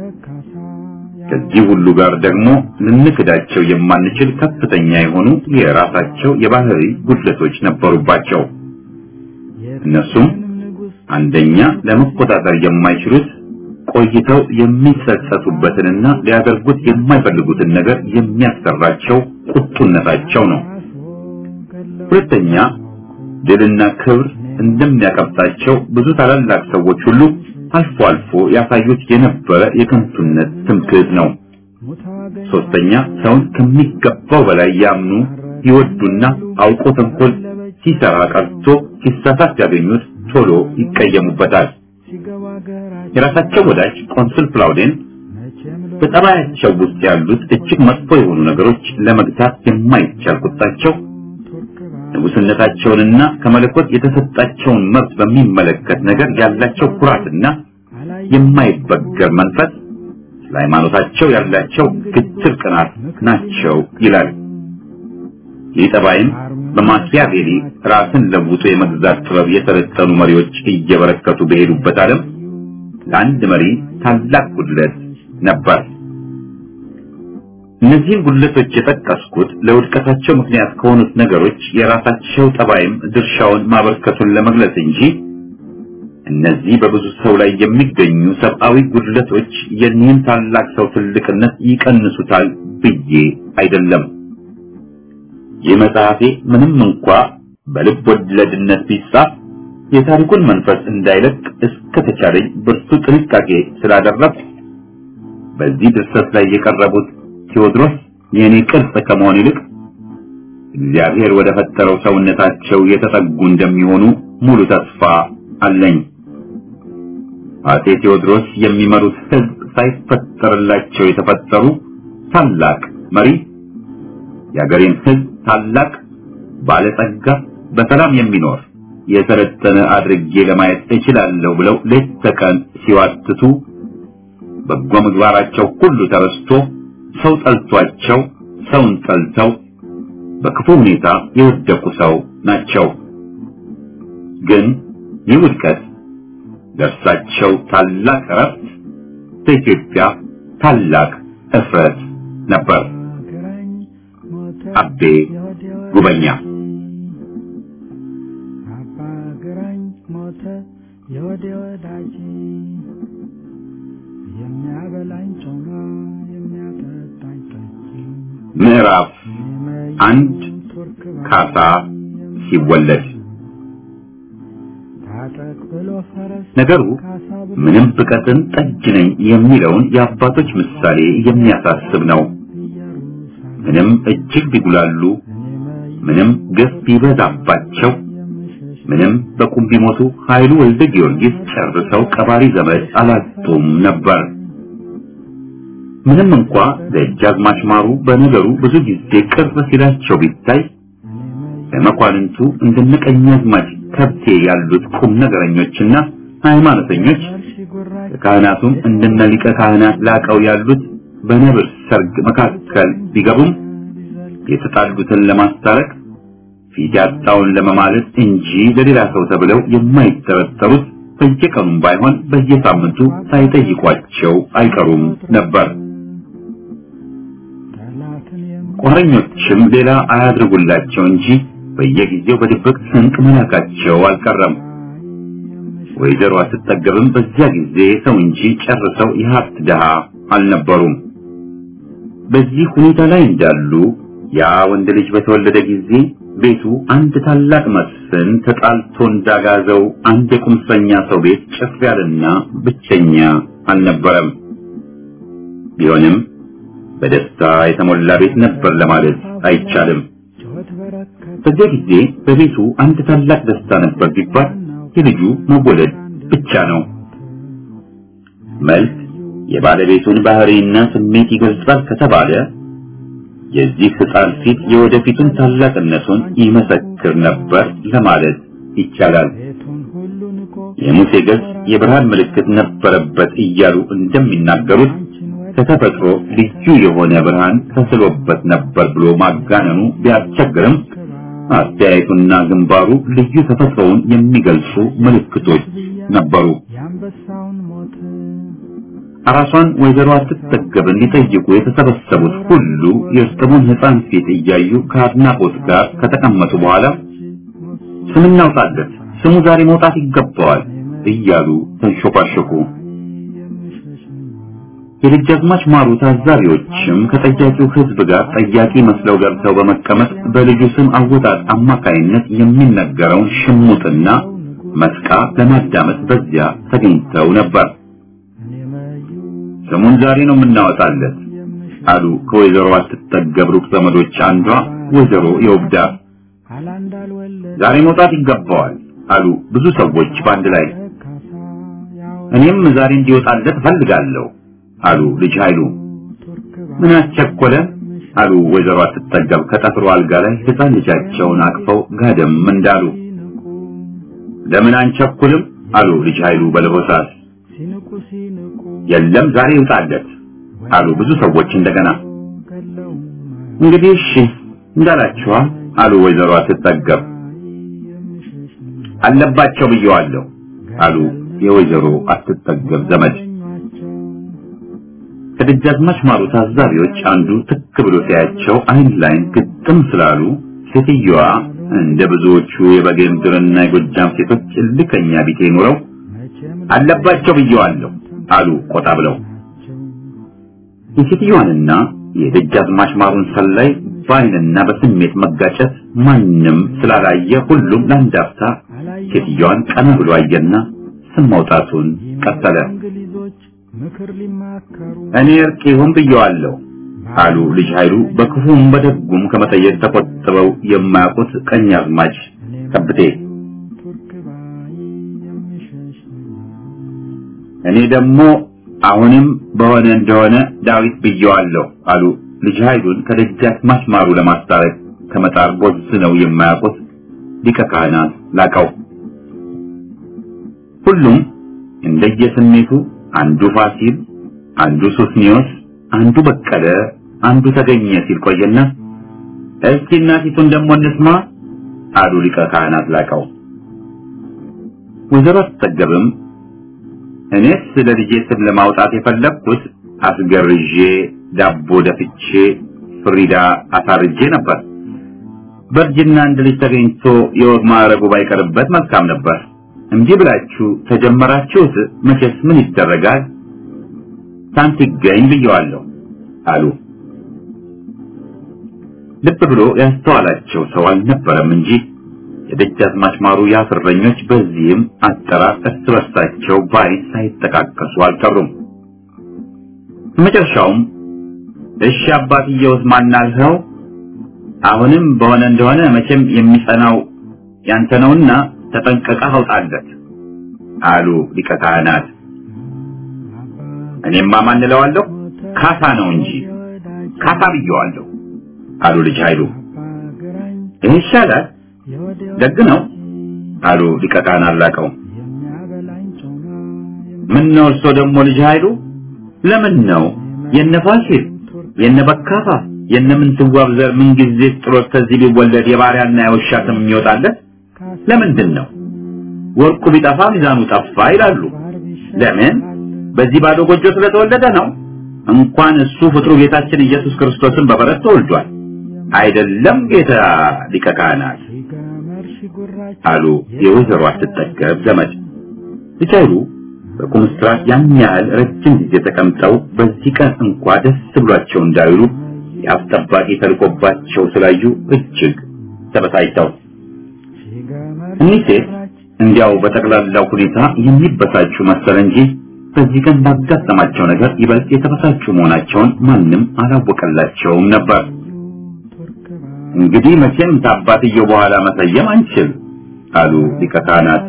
ከዚህ ሁሉ ጋር ደግሞ ልንክዳቸው የማንችል ከፍተኛ የሆኑ የራሳቸው የባህሪ ጉድለቶች ነበሩባቸው። እነሱም አንደኛ ለመቆጣጠር የማይችሉት ቆይተው የሚጸጸቱበትንና ሊያደርጉት የማይፈልጉትን ነገር የሚያሰራቸው ቁጡነታቸው ነው። ሁለተኛ ድልና ክብር እንደሚያቀብጣቸው ብዙ ታላላቅ ሰዎች ሁሉ አልፎ አልፎ ያሳዩት የነበረ የከንቱነት ትምክህት ነው። ሶስተኛ ሰውን ከሚገባው በላይ ያምኑ ይወዱና አውቆ ተንኮል ሲሰራ ቀርቶ ሲሳሳት ያገኙት ቶሎ ይቀየሙበታል። የራሳቸው ወዳጅ ቆንስል ፕላውዴን በጠባያቸው ውስጥ ያሉት እጅግ መጥፎ የሆኑ ነገሮች ለመግታት የማይቻል ቁጣቸው ንጉስነታቸውንና ከመለኮት የተሰጣቸውን መብት በሚመለከት ነገር ያላቸው ኩራትና የማይበገር መንፈስ ለሃይማኖታቸው ያላቸው ግትር ቅናት ናቸው ይላል። ይህ ጠባይም በማኪያቬሊ ራስን ለውጦ የመግዛት ጥበብ የሰለጠኑ መሪዎች እየበረከቱ በሄዱበት ዓለም ለአንድ መሪ ታላቅ ጉድለት ነበር። እነዚህን ጉድለቶች የጠቀስኩት ለውድቀታቸው ምክንያት ከሆኑት ነገሮች የራሳቸው ጠባይም ድርሻውን ማበርከቱን ለመግለጽ እንጂ እነዚህ በብዙ ሰው ላይ የሚገኙ ሰብአዊ ጉድለቶች የኒህን ታላቅ ሰው ትልቅነት ይቀንሱታል ብዬ አይደለም። ይህ መጽሐፌ ምንም እንኳ በልብ ወለድነት ቢጻፍ የታሪኩን መንፈስ እንዳይለቅ እስከተቻለኝ ብርቱ ጥንቃቄ ስላደረግ በዚህ ድርሰት ላይ የቀረቡት ቴዎድሮስ የእኔ ቅርጽ ከመሆን ይልቅ እግዚአብሔር ወደ ፈጠረው ሰውነታቸው የተጠጉ እንደሚሆኑ ሙሉ ተስፋ አለኝ። አጼ ቴዎድሮስ የሚመሩት ሕዝብ ሳይፈጠርላቸው የተፈጠሩ ታላቅ መሪ፣ የአገሬን ሕዝብ ታላቅ ባለጸጋ፣ በሰላም የሚኖር የሰለጠነ አድርጌ ለማየት እችላለሁ ብለው ሌት ተቀን ሲዋትቱ በጎ ምግባራቸው ሁሉ ተረስቶ ሰው ጠልቷቸው ሰውን ጠልተው በክፉ ሁኔታ የወደቁ ሰው ናቸው። ግን ይህ ውድቀት ለእርሳቸው ታላቅ እረፍት፣ ለኢትዮጵያ ታላቅ እፍረት ነበር። አቤ ጉበኛ የወዴ ወዳጅ የሚያበላኝ ጮማ የሚያጠጣኝ ጠጅ ምዕራፍ አንድ ካሳ ሲወለድ ታጠቅ ብሎ ፈረስ ነገሩ ምንም ብቀትን ጠጅ ነኝ የሚለውን የአባቶች ምሳሌ የሚያሳስብ ነው። ምንም እጅግ ቢጉላሉ፣ ምንም ግፍ ቢበዛባቸው፣ ምንም በቁም ቢሞቱ ኃይሉ ወልደ ጊዮርጊስ ጨርሰው ቀባሪ ዘመድ አላጡም ነበር። ምንም እንኳ ደጃዝማች ማሩ በነገሩ ብዙ ጊዜ ቅር ሲላቸው ቢታይ ለመኳንንቱ እንደነ ቀኛዝማች ከብቴ ያሉት ቁም ነገረኞችና ሃይማኖተኞች ከካህናቱም እንደነ ሊቀ ካህናት ላቀው ያሉት በነብር ሰርግ መካከል ቢገቡም የተጣሉትን ለማስታረቅ ፊት ያጣውን ለመማለስ እንጂ ለሌላ ሰው ተብለው የማይጠረጠሩት በየቀኑም ባይሆን በየሳምንቱ ሳይጠይቋቸው አይቀሩም ነበር። ቋረኞችም ሌላ አያድርጉላቸው እንጂ በየጊዜው በድብቅ ስንቅ መላካቸው አልቀረም። ወይዘሮ አትጠገብም በዚያ ጊዜ ሰው እንጂ ጨርሰው የሀብት ድሃ አልነበሩም። በዚህ ሁኔታ ላይ እንዳሉ ያ ወንድ ልጅ በተወለደ ጊዜ ቤቱ አንድ ታላቅ መስፍን ተጣልቶ እንዳጋዘው አንድ የቁምሰኛ ሰው ቤት ጭፍ ያለና ብቸኛ አልነበረም። ቢሆንም በደስታ የተሞላ ቤት ነበር ለማለት አይቻልም። በዚያ ጊዜ በቤቱ አንድ ታላቅ ደስታ ነበር ቢባል የልጁ መወለድ ብቻ ነው። መልክ የባለቤቱን ባህሪና ስሜት ይገልጻል ከተባለ የዚህ ሕፃን ፊት የወደፊቱን ታላቅነቱን ይመሰክር ነበር ለማለት ይቻላል። የሙሴ ገጽ የብርሃን ምልክት ነበረበት እያሉ እንደሚናገሩት ከተፈጥሮ ልዩ የሆነ ብርሃን ተስሎበት ነበር ብሎ ማጋነኑ ቢያስቸግርም አስተያየቱና ግንባሩ ልዩ ተፈጥሮውን የሚገልጹ ምልክቶች ነበሩ። አራሷን ወይዘሮ አትጠገብን ሊጠይቁ የተሰበሰቡት ሁሉ የእርጥቡን ሕፃን ፊት እያዩ ከአድናቆት ጋር ከተቀመጡ በኋላ ስም እናውጣለት፣ ስሙ ዛሬ መውጣት ይገባዋል እያሉ ተንሾካሾኩ። የደጃዝማች ማሩ ታዛቢዎችም ከጠያቂው ሕዝብ ጋር ጠያቂ መስለው ገብተው በመቀመጥ በልጁ ስም አወጣጥ አማካይነት የሚነገረውን ሽሙጥና መስቃ ለማዳመጥ በዚያ ተገኝተው ነበር። ስሙን ዛሬ ነው የምናወጣለት አሉ ከወይዘሮ አትጠገብ ሩቅ ዘመዶች አንዷ ወይዘሮ የውብዳ። ዛሬ መውጣት ይገባዋል አሉ ብዙ ሰዎች በአንድ ላይ። እኔም ዛሬ እንዲወጣለት እፈልጋለሁ አሉ ልጅ ኃይሉ። ምን አስቸኮለ አሉ ወይዘሮ አትጠገብ ከጠፍሮ አልጋ ላይ ሕፃን ልጃቸውን አቅፈው ጋደም እንዳሉ። ለምን አንቸኩልም አሉ ልጅ ኃይሉ በለሆሳስ የለም ዛሬ ይውጣለት አሉ ብዙ ሰዎች እንደገና። እንግዲህ እሺ እንዳላችኋ አሉ ወይዘሮ አትጠገብ። አለባቸው ብየዋለሁ አሉ የወይዘሮ አትጠገብ ዘመድ። ከደጃዝማች ማሩ ታዛቢዎች አንዱ ትክ ብሎ ሲያያቸው አይን ላይን ግጥም ስላሉ ሴትዮዋ እንደ ብዙዎቹ የበጌ ምድርና የጎጃም ሴቶች እልከኛ ቢጤ ኑረው አለባቸው ብየዋለሁ አሉ ቆጣ ብለው። የሴትዮዋንና የደጃዝማች ማሩን ሰላይ በአይንና በስሜት መጋጨት ማንም ስላላየ ሁሉም ለአንድ አፍታ ሴትዮዋን ቀና ብሎ አየና ስም ማውጣቱን ቀጠለ። እኔ እርቅ ይሁን ብየዋለሁ አሉ ልጅ ኃይሉ በክፉም በደጉም ከመጠየቅ ተቆጥበው የማያውቁት ቀኛዝማች ከብቴ። እኔ ደግሞ አሁንም በሆነ እንደሆነ ዳዊት ብየዋለሁ አሉ ልጅ ኃይሉን ከደጃዝማች ማሩ ለማስታረቅ ከመጣር ቦዝነው የማያውቁት ሊቀ ካህናት ላቀው። ሁሉም እንደየስሜቱ አንዱ ፋሲል፣ አንዱ ሱስኒዮስ፣ አንዱ በቀለ፣ አንዱ ተገኘ ሲል ቆየና እስኪ እናቲቱን ደግሞ እንስማ አሉ ሊቀ ካህናት ላቀው። ወይዘሮ አትጠገብም እኔስ ለልጄ ስም ለማውጣት የፈለግኩት አስገርዤ ዳቦ ደፍቼ ፍሪዳ አሳርጄ ነበር። በእርጅና አንድ ልጅ ተገኝቶ የወግ ማዕረጉ ባይቀርበት መልካም ነበር። እንዲህ ብላችሁ ተጀመራችሁት፣ መቼስ ምን ይደረጋል፣ ሳንት ይገኝ ብየዋለሁ አሉ። ልብ ብሎ ያስተዋላቸው ሰው አልነበረም እንጂ የደጃዝማች ማሩ ያፍረኞች በዚህም አጠራር እርስ በርሳቸው በዓይን ሳይጠቃቀሱ አልቀሩም። በመጨረሻውም እሺ አባትየውስ ማናልኸው? አሁንም በሆነ እንደሆነ መቼም የሚጸናው ያንተ ነውና ተጠንቀቀህ አውጣለት አሉ ሊቀ ካህናት። እኔማ ማን እለዋለሁ? ካሳ ነው እንጂ ካሳ ብየዋለሁ አሉ ልጅ ኃይሉ። ይህ ይሻላል ደግ ነው አሉ ሊቀ ካህናት ላቀው። ምን ነው እርሶ ደግሞ ልጅ ኃይሉ ለምን ነው የነ ፋሲል የነ በካፋ የነ ምንትዋብ ዘር ምንጊዜ ጥሎት ከዚህ ቢወለድ የባሪያና የውሻ ስም የሚወጣለት ለምንድን ነው? ወርቁ ቢጠፋ ሚዛኑ ጠፋ ይላሉ። ለምን? በዚህ ባዶ ጎጆ ስለተወለደ ነው። እንኳን እሱ ፍጥሩ ጌታችን ኢየሱስ ክርስቶስን በበረት ተወልዷል። አይደለም ጌታ ሊቀ ካህናት አሉ የወይዘሮ አትጠገብ ዘመድ ልጅ ኃይሉ በቁምስጥራት ያን ያህል ረጅም ጊዜ ተቀምጠው በዚህ ቀን እንኳ ደስ ብሏቸው እንዳይሉ የአፍ ጠባቂ ተልቆባቸው ስላዩ እጅግ ተበሳጭተው እኒህ ሴት እንዲያው በጠቅላላው ሁኔታ የሚበሳጩ መሰለ እንጂ በዚህ ቀን ባጋጠማቸው ነገር ይበልጥ የተበሳጩ መሆናቸውን ማንም አላወቀላቸውም ነበር። እንግዲህ መቼም ታባትየው በኋላ መሰየም አንችል አሉ ሊቀ ካህናት።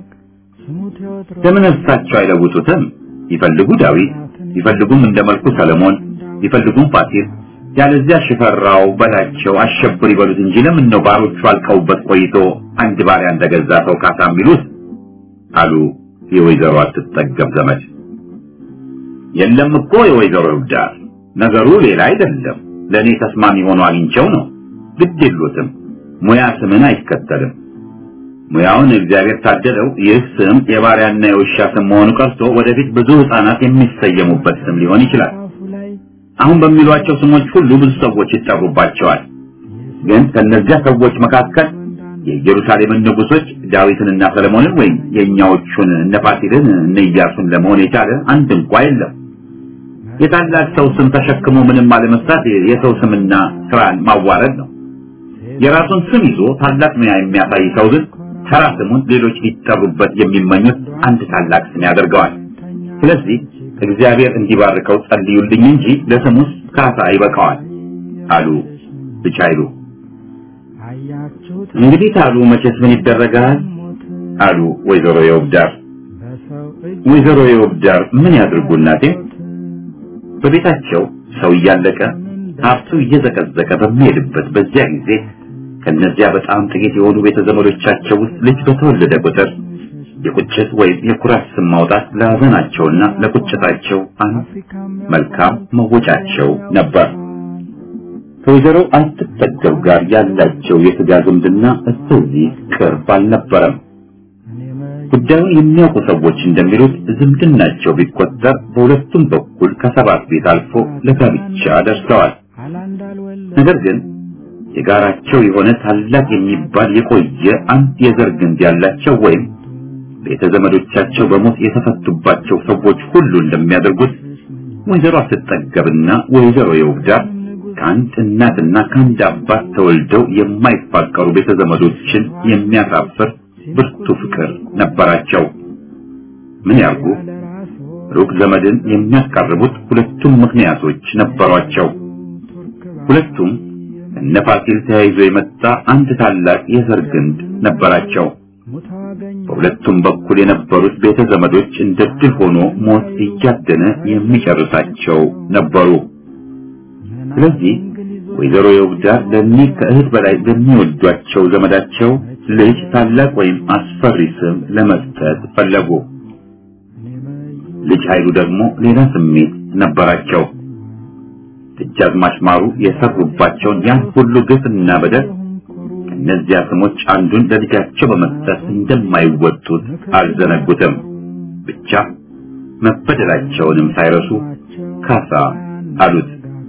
ለምን እርሳቸው አይለውጡትም? ይፈልጉ ዳዊት፣ ይፈልጉም እንደ መልኩ ሰለሞን፣ ይፈልጉም ፋሲል፣ ያለዚያ ሽፈራው በላቸው አሸብር ይበሉት እንጂ ለምን ነው ባሮቹ አልቀውበት ቆይቶ አንድ ባሪያ እንደገዛ ሰው ካሳ የሚሉት? አሉ የወይዘሮ አትጠገብ ዘመድ። የለም እኮ የወይዘሮ ይውዳር ነገሩ ሌላ አይደለም። ለእኔ ተስማሚ ሆኖ አግኝቸው ነው። ግድ የሉትም። ሙያ ስምን አይከተልም። ሙያውን እግዚአብሔር ታደለው። ይህ ስም የባሪያና የውሻ ስም መሆኑ ቀርቶ ወደፊት ብዙ ሕፃናት የሚሰየሙበት ስም ሊሆን ይችላል። አሁን በሚሏቸው ስሞች ሁሉ ብዙ ሰዎች ይጠሩባቸዋል። ግን ከነዚያ ሰዎች መካከል የኢየሩሳሌምን ንጉሶች ዳዊትንና ሰለሞንን ወይም የእኛዎቹን እነ ፋሲልን እነ ኢያሱን ለመሆን የቻለ አንድ እንኳ የለም። የታላቅ ሰው ስም ተሸክሞ ምንም አለመስራት የሰው ስምና ስራን ማዋረድ ነው። የራሱን ስም ይዞ ታላቅ ሙያ የሚያሳይ ሰው ግን ተራ ስሙን ሌሎች ሊጠሩበት የሚመኙት አንድ ታላቅ ስም ያደርገዋል። ስለዚህ እግዚአብሔር እንዲባርከው ጸልዩልኝ እንጂ ለስሙስ ካሳ ይበቃዋል አሉ ብቻ አይሉ። እንግዲህ ታሉ መቼስ ምን ይደረጋል አሉ ወይዘሮ የውብዳር። ወይዘሮ የውብዳር ምን ያድርጉ እናቴ? በቤታቸው ሰው እያለቀ ሀብቱ እየዘቀዘቀ በሚሄድበት በዚያ ጊዜ ከነዚያ በጣም ጥቂት የሆኑ ቤተ ዘመዶቻቸው ውስጥ ልጅ በተወለደ ቁጥር የቁጭት ወይም የኩራት ስም ማውጣት ለሀዘናቸውና ለቁጭታቸው አንድ መልካም መወጫቸው ነበር። ከወይዘሮ አትጠገብ ጋር ያላቸው የስጋ ዝምድና እስከዚህ ቅርብ አልነበረም። ጉዳዩን የሚያውቁ ሰዎች እንደሚሉት ዝምድናቸው ቢቆጠር በሁለቱም በኩል ከሰባት ቤት አልፎ ለጋብቻ ደርሰዋል። ነገር ግን የጋራቸው የሆነ ታላቅ የሚባል የቆየ አንድ የዘር ግንድ ያላቸው ወይም ቤተ ዘመዶቻቸው በሞት የተፈቱባቸው ሰዎች ሁሉ እንደሚያደርጉት ወይዘሮ አትጠገብና ወይዘሮ የውብዳር ከአንድ እናትና ከአንድ አባት ተወልደው የማይፋቀሩ ቤተ ዘመዶችን የሚያሳፍር ብርቱ ፍቅር ነበራቸው። ምን ያርጉ? ሩቅ ዘመድን የሚያስቀርቡት ሁለቱም ምክንያቶች ነበሯቸው። ሁለቱም እነ ፋሲል ተያይዞ የመጣ አንድ ታላቅ የዘር ግንድ ነበራቸው። በሁለቱም በኩል የነበሩት ቤተ ዘመዶች እንደ ድል ሆኖ ሞት እያደነ የሚጨርሳቸው ነበሩ። ስለዚህ ወይዘሮ የውብዳር ለእኒህ ከእህት በላይ ለሚወዷቸው ዘመዳቸው ልጅ ታላቅ ወይም አስፈሪ ስም ለመስጠት ፈለጉ። ልጅ ኃይሉ ደግሞ ሌላ ስሜት ነበራቸው። ደጃዝማች ማሩ የሰሩባቸውን ያን ሁሉ ግፍና በደል ከእነዚያ ስሞች አንዱን ለልጃቸው በመስጠት እንደማይወጡት አልዘነጉትም። ብቻ መበደላቸውንም ሳይረሱ ካሳ አሉት።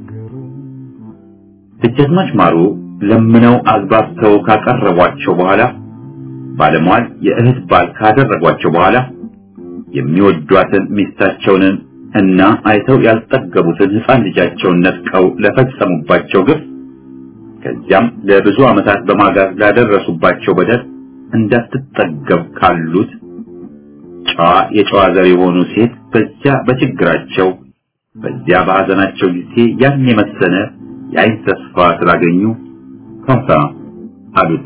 ደጃዝማች ማሩ ለምነው አግባብተው ካቀረቧቸው በኋላ ባለሟል የእህት ባል ካደረጓቸው በኋላ የሚወዷትን ሚስታቸውንን እና አይተው ያልጠገቡትን ሕፃን ልጃቸውን ነጥቀው ለፈጸሙባቸው ግፍ ከዚያም ለብዙ ዓመታት በማጋዝ ላደረሱባቸው በደል እንዳትጠገብ ካሉት ጨዋ የጨዋ ዘር የሆኑ ሴት በዚያ በችግራቸው በዚያ በሐዘናቸው ጊዜ ያን የመሰለ የአይን ተስፋ ስላገኙ ካሳ አሉት።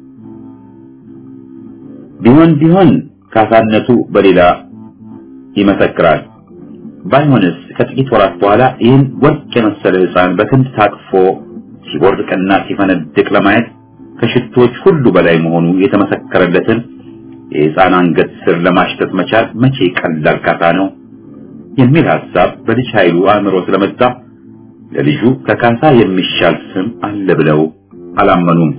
ቢሆን ቢሆን ካሳነቱ በሌላ ይመሰክራል። ባይሆንስ ከጥቂት ወራት በኋላ ይህን ወርቅ የመሰለ ሕፃን በክንድ ታቅፎ ሲቦርቅና ሲፈነድቅ ለማየት ከሽቶች ሁሉ በላይ መሆኑ የተመሰከረለትን የሕፃን አንገት ስር ለማሽተት መቻል መቼ ቀላል ካሳ ነው? የሚል ሐሳብ በልጅ ኃይሉ አእምሮ ስለመጣ ለልጁ ከካሳ የሚሻል ስም አለ ብለው አላመኑም።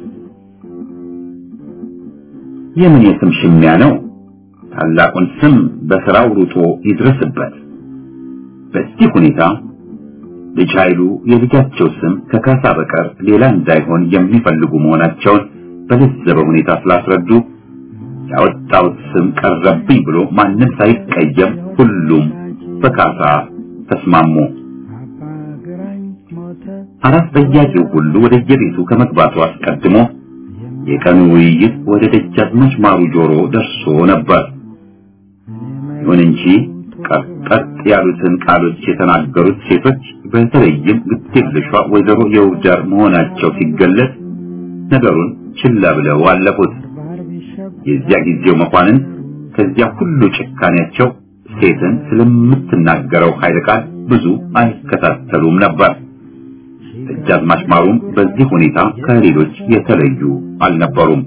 የምን የስም ሽሚያ ነው? ታላቁን ስም በስራው ሩጦ ይድረስበት። በዚህ ሁኔታ ልጅ ኃይሉ የልጃቸው ስም ከካሳ በቀር ሌላ እንዳይሆን የሚፈልጉ መሆናቸውን በለዘበ ሁኔታ ስላስረዱ ያወጣሁት ስም ቀረብኝ ብሎ ማንም ሳይቀየም ሁሉም በካሳ ተስማሙ። አራት ጠያቂው ሁሉ ወደ የቤቱ ከመግባቱ አስቀድሞ የቀኑ ውይይት ወደ ደጃዝማች ማሩ ጆሮ ደርሶ ነበር። ይሁን እንጂ ቀጥቀጥ ያሉትን ቃሎች የተናገሩት ሴቶች በተለይም ግዴለሿ ወይዘሮ የውዳር መሆናቸው ሲገለጽ ነገሩን ችላ ብለው አለፉት። የዚያ ጊዜው መኳንን ከዚያ ሁሉ ጭካኔያቸው ሴትን ስለምትናገረው ኃይለ ቃል ብዙ አይከታተሉም ነበር። ደጃዝማች ማሩም በዚህ ሁኔታ ከሌሎች የተለዩ አልነበሩም።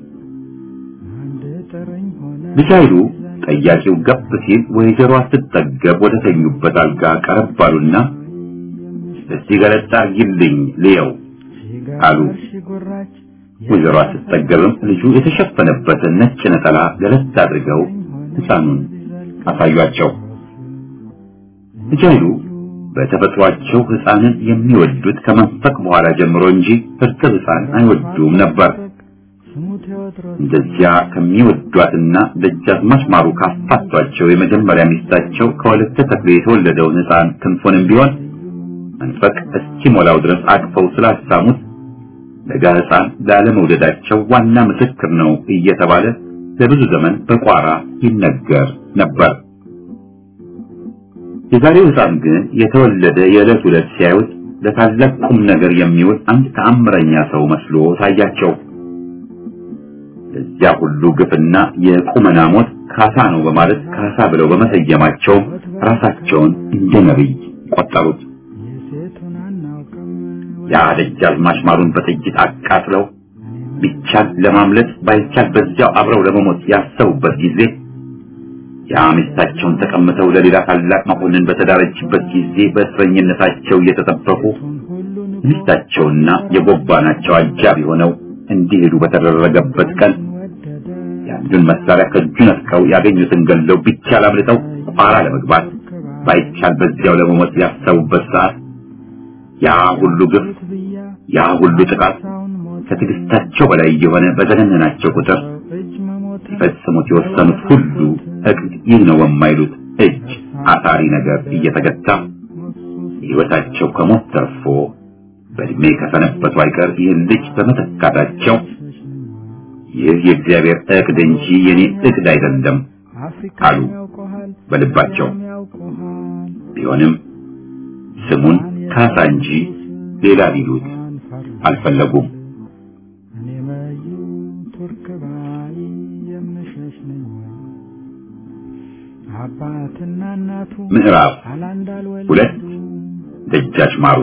ልጅ ኃይሉ ጠያቂው ገብ ሲል ወይዘሮ ስትጠገብ ወደ ተኙበት አልጋ ቀረብ አሉና እስቲ ገለጣ አርጊልኝ ልየው አሉ። ወይዘሮ ስትጠገብም ልጁ የተሸፈነበትን ነጭ ነጠላ ገለጥ አድርገው ሕፃኑን አሳዩአቸው። ልጅ ኃይሉ በተፈጥሯቸው ሕፃንን የሚወዱት ከመንፈቅ በኋላ ጀምሮ እንጂ እርጥብ ሕፃን አይወዱም ነበር። እንደዚያ ከሚወዷትና ደጃዝማች ማሩ ካፋቷቸው የመጀመሪያ ሚስታቸው ከወለተ ተክሌ የተወለደውን ሕፃን ክንፉንም ቢሆን መንፈቅ እስኪሞላው ድረስ አቅፈው ስላሳሙት ለጋ ሕፃን ላለመውደዳቸው ዋና ምስክር ነው እየተባለ ለብዙ ዘመን በቋራ ይነገር ነበር። የዛሬው ሕፃን ግን የተወለደ የዕለት ዕለት ሲያዩት ለታላቅ ቁም ነገር የሚውል አንድ ተአምረኛ ሰው መስሎ ታያቸው። ለዚያ ሁሉ ግፍና የቁመና ሞት ካሳ ነው በማለት ካሳ ብለው በመሰየማቸው ራሳቸውን እንደ ነቢይ ቆጠሩት። ያ ደጃዝማች ማሩን በጥይት አቃጥለው ቢቻል ለማምለጥ ባይቻል በዚያው አብረው ለመሞት ያሰቡበት ጊዜ ያ ሚስታቸውን ተቀምጠው ለሌላ ታላቅ መኮንን በተዳረችበት ጊዜ በእስረኝነታቸው እየተጠበቁ ሚስታቸውና የጎባናቸው አጃቢ ሆነው እንዲሄዱ በተደረገበት ቀን የአንዱን መሳሪያ ከእጁ ነጥቀው ያገኙትን ገለው ቢቻል አምልጠው ቋራ ለመግባት ባይቻል በዚያው ለመሞት ያሰቡበት ሰዓት ያ ሁሉ ግፍ፣ ያ ሁሉ ጥቃት ከትዕግስታቸው በላይ የሆነ በዘገነናቸው ቁጥር ሊፈጽሙት የወሰኑት ሁሉ እቅድ ይህ ነው በማይሉት እጅ አሳሪ ነገር እየተገታ ሕይወታቸው ከሞት ተርፎ በእድሜ ከሰነበቱ አይቀር ይህን ልጅ በመተካታቸው ይህ የእግዚአብሔር እቅድ እንጂ የኔ እቅድ አይደለም አሉ በልባቸው። ቢሆንም ስሙን ካሳ እንጂ ሌላ ሊሉት አልፈለጉም። ምዕራፍ ሁለት ደጃች ማሩ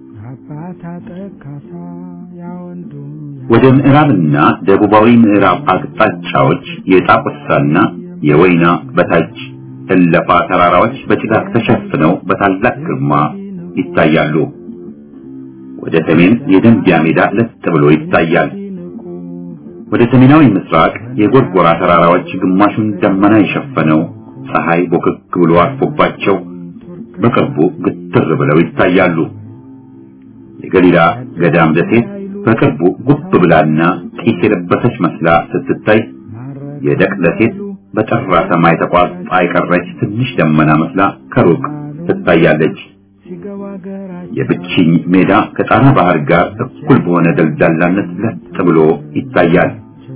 ወደ ምዕራብና ደቡባዊ ምዕራብ አቅጣጫዎች የጣቁሳና የወይና በታች እለፋ ተራራዎች በጭጋግ ተሸፍነው በታላቅ ግርማ ይታያሉ። ወደ ሰሜን የደንቢያ ሜዳ ለጥ ብሎ ይታያል። ወደ ሰሜናዊ ምስራቅ የጎርጎራ ተራራዎች ግማሹን ደመና የሸፈነው ፀሐይ ቦክክ ብሎ አርፎባቸው በቅርቡ ግትር ብለው ይታያሉ። የገሊላ ገዳም ደሴት በቅርቡ ጉብ ብላና ጢስ የለበሰች መስላ ስትታይ የደቅ ደሴት በጠራ ሰማይ ተቋርጣ የቀረች ትንሽ ደመና መስላ ከሩቅ ትታያለች። የብችኝ ሜዳ ከጣና ባህር ጋር እኩል በሆነ ደልዳላነት ለጥ ብሎ ይታያል።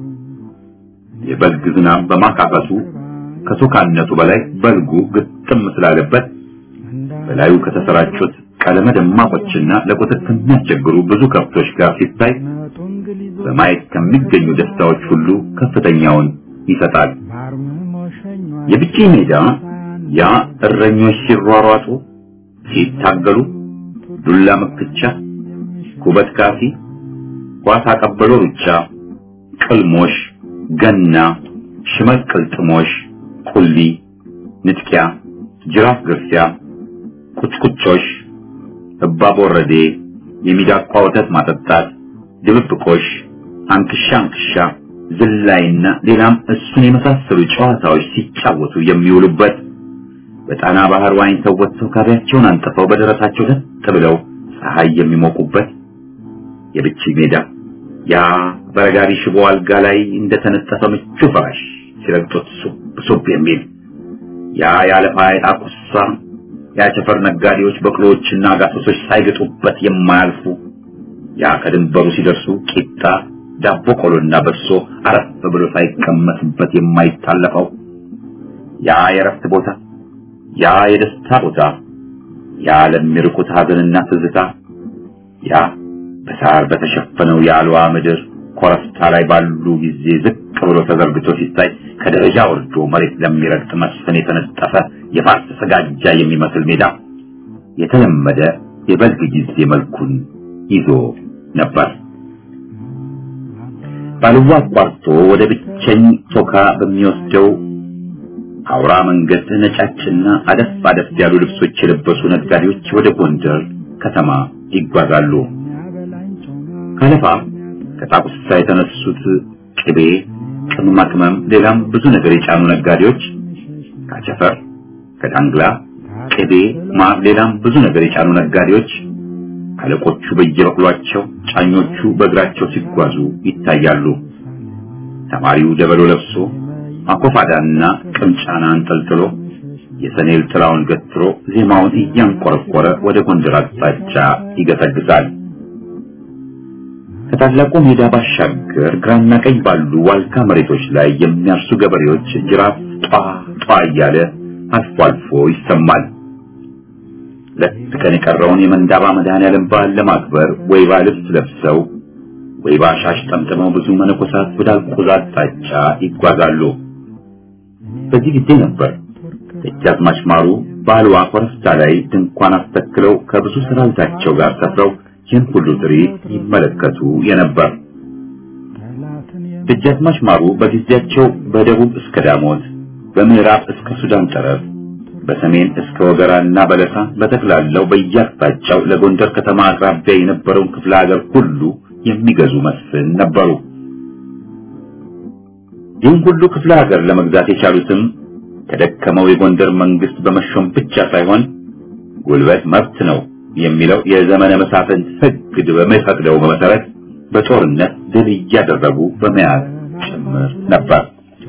የበልግ ዝናብ በማካፈሱ ከቶካነቱ በላይ በልጉ ግጥም ስላለበት በላዩ ከተሰራጩት ቀለመ ደማቆችና ለቁጥር ከሚያስቸግሩ ብዙ ከብቶች ጋር ሲታይ በማየት ከሚገኙ ደስታዎች ሁሉ ከፍተኛውን ይሰጣል። የብችኝ ሜዳ ያ እረኞች ሲሯሯጡ፣ ሲታገሉ፣ ዱላ መክቻ፣ ኩበት ካፊ፣ ኳስ አቀበሎ ሩጫ፣ ቅልሞሽ፣ ገና፣ ሽመል ቅልጥሞሽ፣ ቁሊ፣ ንጥቂያ፣ ጅራፍ ግርፊያ፣ ቁጭቁጮሽ፣ እባብ ወረዴ፣ የሚዳቋ ወተት ማጠጣት፣ ድብብቆሽ፣ አንክሻ አንክሻ፣ ዝላይና ሌላም እሱን የመሳሰሉ ጨዋታዎች ሲጫወቱ የሚውሉበት በጣና ባህር ዋኝተው ወጥተው ካቢያቸውን አንጥፈው በደረታቸው ለጥ ብለው ፀሐይ የሚሞቁበት የብቻ ሜዳ ያ በረጋሪ ሽቦ አልጋ ላይ እንደተነጠፈ ምቹ ፍራሽ ሲረግጡት ሱብ ሱብ የሚል ያ ያለፋ ጣቁሳ የአቸፈር ነጋዴዎች በቅሎዎችና ጋሶሶች ሳይገጡበት የማያልፉ ያ ከድንበሩ ሲደርሱ ቂጣ ዳቦ ቆሎና በሶ አረፍ ብሎ ሳይቀመስበት የማይታለፈው ያ የረፍት ቦታ ያ የደስታ ቦታ ያ ለሚርቁት ሀዘንና ትዝታ ያ በሳር በተሸፈነው የአልዋ ምድር ኮረብታ ላይ ባሉ ጊዜ ዝቅ ብሎ ተዘርግቶ ሲታይ ከደረጃ ወርዶ መሬት ለሚረግጥ መስፍን የተነጠፈ የፋርስ ስጋጃ የሚመስል ሜዳ የተለመደ የበልግ ጊዜ መልኩን ይዞ ነበር። ባልዋ አቋርጦ ወደ ብቸኝ ቶካ በሚወስደው አውራ መንገድ ነጫጭና አደፍ አደፍ ያሉ ልብሶች የለበሱ ነጋዴዎች ወደ ጎንደር ከተማ ይጓዛሉ። ከለፋ ከጣቁሳ የተነሱት ቅቤ፣ ቅመማ ቅመም፣ ሌላም ብዙ ነገር የጫኑ ነጋዴዎች ከአቸፈር፣ ከዳንግላ ቅቤ፣ ማር፣ ሌላም ብዙ ነገር የጫኑ ነጋዴዎች አለቆቹ በየበቅሏቸው ጫኞቹ በእግራቸው ሲጓዙ ይታያሉ። ተማሪው ደበሎ ለብሶ አኮፋዳና ቅምጫና አንጠልጥሎ የሰኔል ጥላውን ገትሮ ዜማውን እያንቆረቆረ ወደ ጎንደር አቅጣጫ ይገሰግሳል። ከታላቁ ሜዳ ባሻገር ግራና ቀኝ ባሉ ዋልካ መሬቶች ላይ የሚያርሱ ገበሬዎች ጅራፍ ጧ ጧ እያለ አልፎ አልፎ ይሰማል። ሁለት ቀን የቀረውን የመንዳባ መድኃኔዓለም በዓል ለማክበር ወይባ ልብስ ለብሰው ወይባ ሻሽ ጠምጥመው ብዙ መነኮሳት ወደ አልቆዛ አቅጣጫ ይጓዛሉ። በዚህ ጊዜ ነበር ደጃዝማች ማሩ በአልዋ ኮረብታ ላይ ድንኳን አስተክለው ከብዙ ሰራዊታቸው ጋር ሰፍረው ይህን ሁሉ ትርኢት ይመለከቱ የነበር። ደጃዝማች ማሩ በጊዜያቸው በደቡብ እስከ ዳሞት፣ በምዕራብ እስከ ሱዳን ጠረፍ፣ በሰሜን እስከ ወገራና በለሳ በጠቅላላው በየአቅጣጫው ለጎንደር ከተማ አቅራቢያ የነበረውን ክፍለ ሀገር ሁሉ የሚገዙ መስፍን ነበሩ። ይህን ሁሉ ክፍለ ሀገር ለመግዛት የቻሉትም ከደከመው የጎንደር መንግስት በመሾም ብቻ ሳይሆን ጉልበት መብት ነው የሚለው የዘመነ መሳፍንት ሕግ በሚፈቅደው መሰረት በጦርነት ድል እያደረጉ በመያዝ ጭምር ነበር።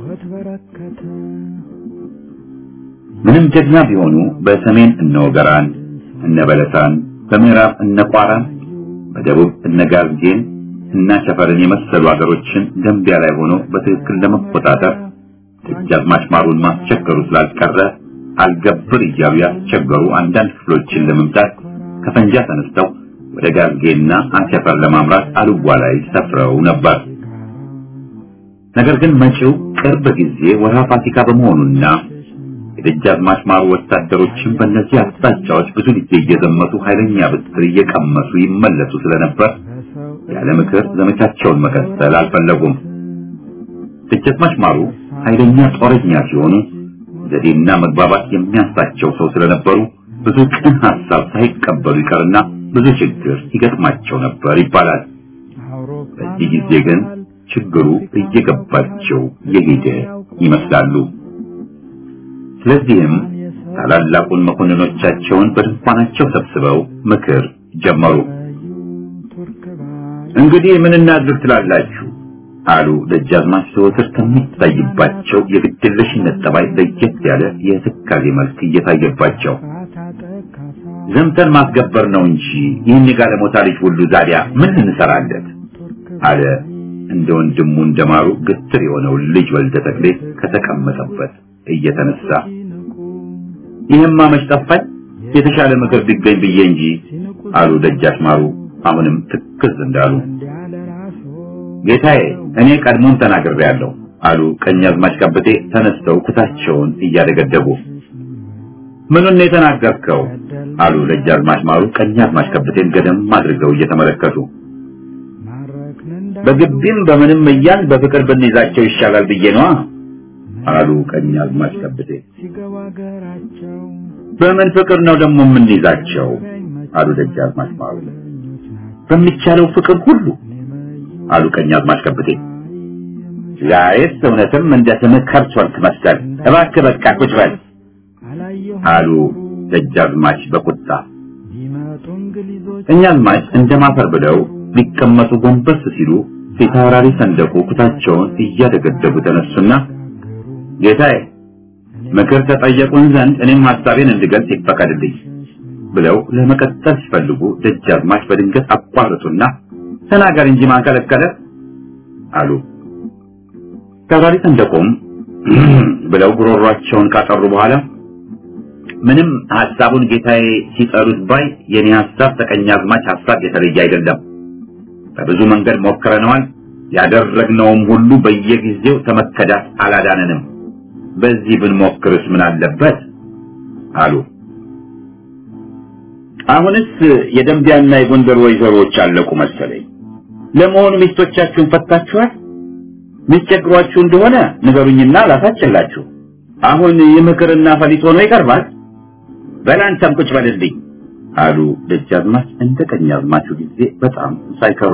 ምንም ጀግና ቢሆኑ በሰሜን እነ ወገራን፣ እነ በለሳን፣ በምዕራብ እነ ቋራን፣ በደቡብ እነ ጋርጌን እና ሸፈርን የመሰሉ ሀገሮችን ደንቢያ ላይ ሆኖ በትክክል ለመቆጣጠር ደጃዝማች ማሩን ማስቸገሩ ስላልቀረ አልገብር እያሉ ያስቸገሩ አንዳንድ ክፍሎችን ለመምታት ከፈንጃ ተነስተው ወደ ጋርጌና አቸፈር ለማምራት አልዋ ላይ ሰፍረው ነበር። ነገር ግን መጪው ቅርብ ጊዜ ወርሃ ፋሲካ በመሆኑና የደጃዝማች ማሩ ወታደሮችን በእነዚህ አቅጣጫዎች ብዙ ጊዜ እየዘመቱ ኃይለኛ ብትር እየቀመሱ ይመለሱ ስለነበር ያለ ምክር ዘመቻቸውን መቀጠል አልፈለጉም። ደጃዝማች ማሩ ኃይለኛ ጦረኛ ሲሆኑ ዘዴና መግባባት የሚያንሳቸው ሰው ስለነበሩ ብዙ ቅን ሐሳብ ሳይቀበሉ ይቀርና ብዙ ችግር ይገጥማቸው ነበር ይባላል። በዚህ ጊዜ ግን ችግሩ እየገባቸው የሄደ ይመስላሉ። ስለዚህም ታላላቁን መኮንኖቻቸውን በድንኳናቸው ሰብስበው ምክር ጀመሩ። እንግዲህ ምን እናድርግ ትላላችሁ? አሉ ደጃዝማች ዘወትር ከሚታይባቸው የግድየለሽነት ጠባይ ለየት ያለ የትካዜ መልክ እየታየባቸው ዘምተን ማስገበር ነው እንጂ ይህን የጋለሞታ ልጅ ሁሉ ዛዲያ ምን እንሰራለት? አለ እንደ ወንድሙ እንደማሩ ግትር የሆነው ልጅ ወልደ ተክሌ ከተቀመጠበት እየተነሳ ይህማ መች ጠፋኝ የተሻለ ምክር ቢገኝ ብዬ እንጂ አሉ ደጃች ማሩ አሁንም ትክዝ እንዳሉ ጌታዬ እኔ ቀድሞም ተናግሬያለሁ አሉ ቀኛዝማች ከበቴ ተነስተው ኩታቸውን እያደገደጉ ምኑን ነው የተናገርከው አሉ ደጃዝማች ማሩ ቀኛዝማች ከበቴን ገደም አድርገው እየተመለከቱ በግቢም በምንም እያን በፍቅር ብንይዛቸው ይሻላል ብዬ ነዋ አሉ ቀኛዝማች ከበቴ በምን ፍቅር ነው ደግሞ የምንይዛቸው? አሉ ደጃዝማች ማሩ። በሚቻለው ፍቅር ሁሉ አሉ ቀኛዝማች ከብቴ። ዛሬስ እውነትም እንደ ስምህ ከብት ሆንክ መሰል። እባክህ በቃ ቁጭ በል አሉ ደጃዝማች በቁጣ። ቀኛዝማች እንደማፈር ብለው ሊቀመጡ ጎንበስ ሲሉ ፊት አውራሪ ሰንደቁ ኩታቸውን እያደገደጉ ተነሱና ጌታዬ ምክር ተጠየቁን ዘንድ እኔም ሐሳቤን እንድገልጽ ይፈቀድልኝ ብለው ለመቀጠል ሲፈልጉ ደጃዝማች በድንገት አቋረጡና ተናገር እንጂ ማን ከለከለ አሉ። ተራሪ ሰንደቁም ብለው ጉሮሯቸውን ካጠሩ በኋላ ምንም ሐሳቡን ጌታዬ ሲጠሩት ባይ የኔ ሐሳብ ተቀኛዝማች ሐሳብ የተለየ አይደለም። በብዙ መንገድ ሞክረነዋል። ያደረግነውም ሁሉ በየጊዜው ተመከዳት አላዳነንም። በዚህ ብንሞክርስ ምን አለበት አሉ። አሁንስ የደንቢያና የጎንደር ወይዘሮዎች አለቁ መሰለኝ። ለመሆኑ ሚስቶቻችሁን ፈታችኋል? ሚስቸግሯችሁ እንደሆነ ንገሩኝና ላሳጭላችሁ። አሁን የምክርና ፈሊጥ ሆኖ ይቀርባል። በላንተም ቁጭ በልልኝ አሉ ደጃዝማች እንደ ቀኛዝማቹ ጊዜ በጣም ሳይከሩ።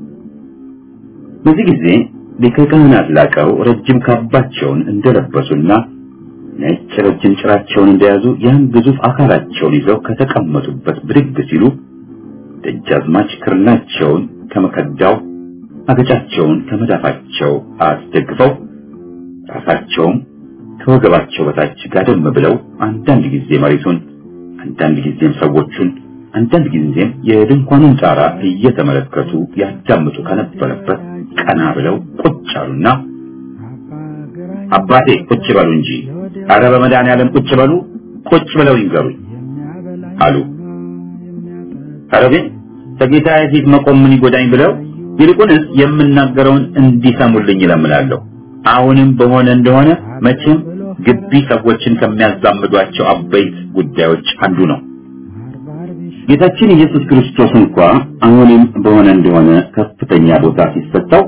በዚህ ጊዜ ሊቀ ካህናት ላቀው ረጅም ካባቸውን እንደለበሱና ነጭ ረጅም ጭራቸውን እንደያዙ ያን ግዙፍ አካላቸውን ይዘው ከተቀመጡበት ብድግ ሲሉ ደጃዝማች ክርናቸውን ከመከዳው አገጫቸውን ከመዳፋቸው አስደግፈው ራሳቸውም ከወገባቸው በታች ጋደም ብለው አንዳንድ ጊዜ መሬቱን አንዳንድ ጊዜም ሰዎቹን አንዳንድ ጊዜም የድንኳኑን ጣራ እየተመለከቱ ያዳምጡ ከነበረበት ቀና ብለው ቁጭ አሉና አባቴ ቁጭ በሉ እንጂ አረ በመድኃኒዓለም ቁጭ በሉ ቁጭ ብለው ይንገሩኝ አሉ። አረ ግን ከጌታዬ ፊት መቆም ምን ይጎዳኝ ብለው ይልቁንስ የምናገረውን እንዲሰሙልኝ እለምናለሁ። አሁንም በሆነ እንደሆነ መቼም ግቢ ሰዎችን ከሚያዛምዷቸው አበይት ጉዳዮች አንዱ ነው። ጌታችን ኢየሱስ ክርስቶስ እንኳ አሁንም በሆነ እንደሆነ ከፍተኛ ቦታ ሲሰጠው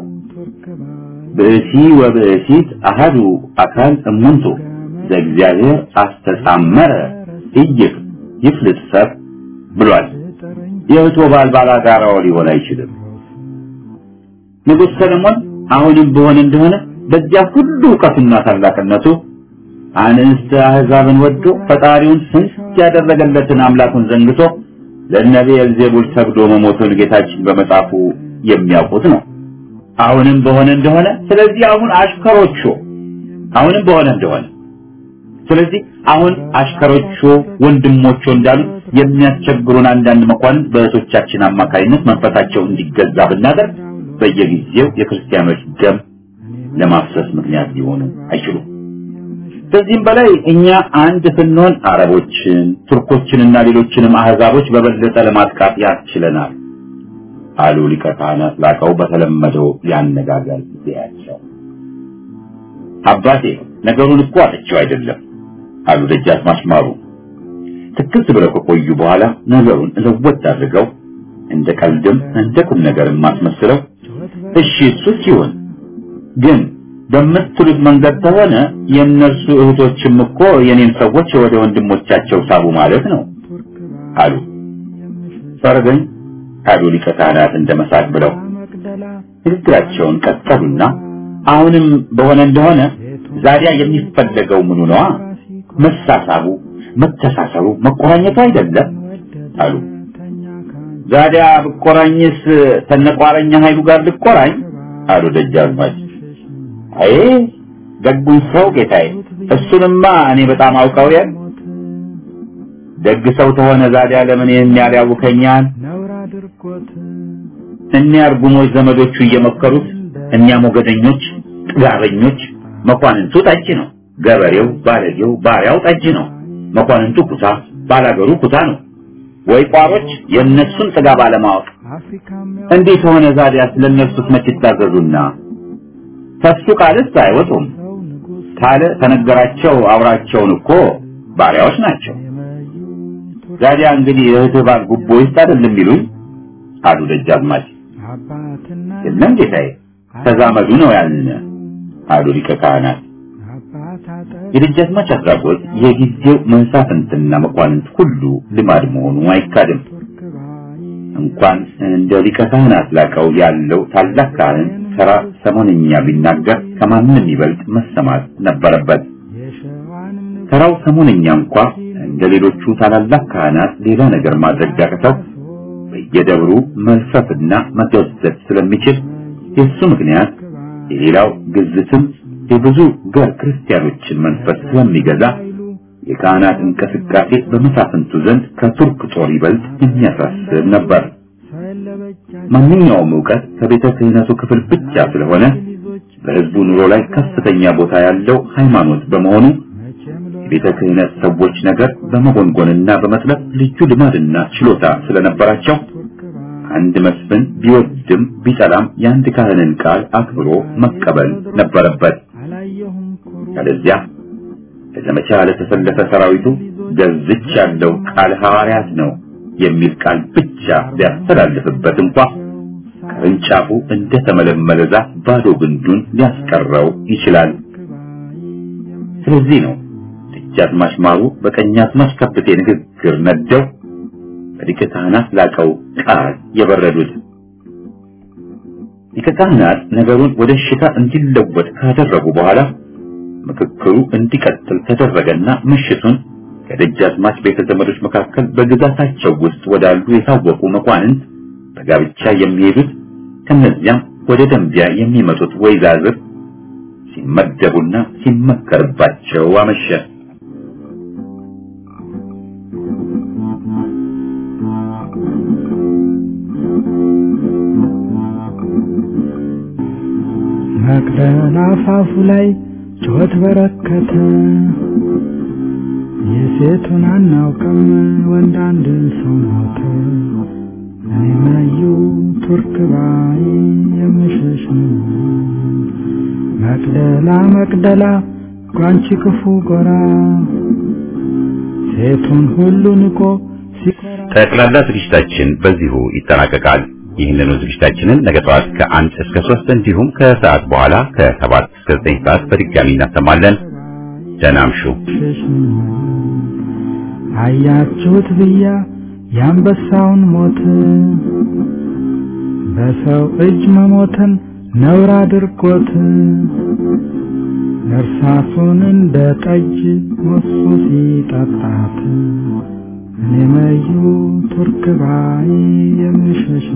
ብእሲ ወብእሲት አሃዱ አካል እሙንቱ ዘእግዚአብሔር አስተጻመረ እይፍ ይፍልጥ ሰብ ብሏል። የእህቶ ባል ባላጋራው ሊሆን አይችልም። ንጉሥ ሰለሞን አሁንም በሆነ እንደሆነ በዚያ ሁሉ እውቀቱና ታላቅነቱ አንስተ አሕዛብን ወዶ ፈጣሪውን ስንት ያደረገለትን አምላኩን ዘንግቶ ለነቢየ ዜቡል ሰግዶ መሞቱን ጌታችን በመጽሐፉ የሚያውቁት ነው። አሁንም በሆነ እንደሆነ ስለዚህ አሁን አሽከሮቹ አሁንም በሆነ እንደሆነ ስለዚህ አሁን አሽከሮቹ ወንድሞቹ እንዳሉት የሚያስቸግሩን አንዳንድ መኳንንት በእህቶቻችን አማካይነት መንፈሳቸው እንዲገዛ ብናደርግ በየጊዜው የክርስቲያኖች ደም ለማፍሰስ ምክንያት ሊሆኑ አይችሉም። ከዚህም በላይ እኛ አንድ ስንሆን አረቦችን፣ ቱርኮችንና ሌሎችንም አህዛቦች በበለጠ ለማጥቃት ያስችለናል አሉ ሊቀ ካህናት ላቀው በተለመደው ያነጋገር ጊዜያቸው። አባቴ ነገሩን እኮ አጥቼው አይደለም አሉ ደጃዝማች ማሩ። ትክስ ብለው ከቆዩ በኋላ ነገሩን ለወጥ አድርገው እንደ ቀልድም እንደ ቁም ነገርም ማስመስለው እሺ እሱ ሲሆን ግን በምትሉት መንገድ ከሆነ የእነርሱ እህቶችም እኮ የኔን ሰዎች ወደ ወንድሞቻቸው ሳቡ ማለት ነው አሉ። ፈረደኝ አሉ ሊቀ ካህናት እንደ መሳቅ ብለው ንግግራቸውን ቀጠሉና አሁንም በሆነ እንደሆነ ዛዲያ የሚፈለገው ምኑ ነዋ? መሳሳቡ፣ መተሳሰቡ፣ መቆራኘቱ አይደለም አሉ። ዛዲያ ብቆራኝስ ተነቋረኛ ኃይሉ ጋር ልቆራኝ አሉ ደጃዝማች። አይ ደጉን ሰው ጌታዬ፣ እሱንማ እኔ በጣም አውቀው ያል ደግ ሰው ተሆነ ዛዲያ ለምን ይህን ያህል ያውከኛል? እኒያ እርጉሞች ዘመዶቹ እየመከሩት እኒያ ሞገደኞች፣ ጥጋበኞች፣ መኳንንቱ ጠጅ ነው፣ ገበሬው ባለጌው ባሪያው ጠጅ ነው፣ መኳንንቱ ኩታ ባላገሩ ኩታ ነው። ወይ ቋሮች የእነሱን ጥጋብ አለማወቅ እንዴት ሆነ ዛዲያ ስለነሱስ መች ይታዘዙና ከሱ ቃልስ አይወጡም ካለ ተነገራቸው አውራቸውን እኮ ባሪያዎች ናቸው። ዛዲያ እንግዲህ እህትህ ባል ጉቦ ይስጥ አይደለም የሚሉኝ አሉ ደጃዝማች። የለም ጌታዬ ተዛመዱ ነው ያልን አሉ ሊቀ ካህናት። የደጃዝማች አድራጎት የጊዜው መሳፍንትና መኳንንት ሁሉ ልማድ መሆኑ አይካድም። እንኳን እንደ ሊቀ ካህናት ላቀው ያለው ታላቅ ካህን ተራ ሰሞንኛ ቢናገር ከማንም ይበልጥ መሰማት ነበረበት። ተራው ሰሞንኛ እንኳ እንደ ሌሎቹ ታላላቅ ካህናት ሌላ ነገር ማድረግ ቢያቅተው በየደብሩ መልፈፍና መገዘት ስለሚችል የሱ ምክንያት የሌላው ግዝትም የብዙ ገር ክርስቲያኖችን መንፈስ ስለሚገዛ የካህናት እንቅስቃሴ በመሳፍንቱ ዘንድ ከቱርክ ጦር ይበልጥ የሚያሳስብ ነበር። ማንኛውም ዕውቀት ከቤተ ክህነቱ ክፍል ብቻ ስለሆነ በሕዝቡ ኑሮ ላይ ከፍተኛ ቦታ ያለው ሃይማኖት በመሆኑ የቤተ ክህነት ሰዎች ነገር በመጎንጎንና በመጥለፍ ልዩ ልማድና ችሎታ ስለነበራቸው አንድ መስፍን ቢወድም ቢጠላም የአንድ ካህንን ቃል አክብሮ መቀበል ነበረበት። ስለዚያ ለዘመቻ ለተሰለፈ ሰራዊቱ ገዝች ያለው ቃል ሐዋርያት ነው የሚል ቃል ብቻ ሊያስተላልፍበት እንኳ ቅርንጫፉ እንደ ተመለመለ ዛፍ ባዶ ግንዱን ሊያስቀረው ይችላል። ስለዚህ ነው ደጃዝማች ማሩ በቀኛዝማች ከብቴ ንግግር ነደው በሊቀ ካህናት ላቀው ቃል የበረዱት። ሊቀ ካህናት ነገሩን ወደ ሽታ እንዲለወጥ ካደረጉ በኋላ ምክክሩ እንዲቀጥል ተደረገና ምሽቱን ከደጃዝማች ቤተ ዘመዶች መካከል በግዛታቸው ውስጥ ወዳሉ የታወቁ መኳንንት በጋብቻ የሚሄዱት ከነዚያም ወደ ደንቢያ የሚመጡት ወይዛዝር ሲመደቡና ሲመከርባቸው አመሸ። መቅደላ አፋፉ ላይ ጩኸት በረከተ። የሴቱን አናውቅም ወንድ አንድ ሰው ሞተ። እኔ መዩ ቱርክ ባይ የምሸሽ መቅደላ መቅደላ ጓንቺ ክፉ ጎራ ሴቱን ሁሉ ንቆ ሲኮራ ጠቅላላ ዝግጅታችን በዚሁ ይጠናቀቃል። ይህንኑ ዝግጅታችንን ነገ ጠዋት ከአንድ እስከ ሶስት እንዲሁም ከሰዓት በኋላ ከሰባት እስከ ዘጠኝ ሰዓት በድጋሚ እናሰማለን። ደህና እምሹ። አያችሁት ብያ የአንበሳውን ሞት በሰው እጅ መሞትን ነውር አድርጎት እርሳሱን እንደ ጠጅ ሞሱ ሲጠጣት እኔ መዩ ቱርክ ባይ የምሸሽ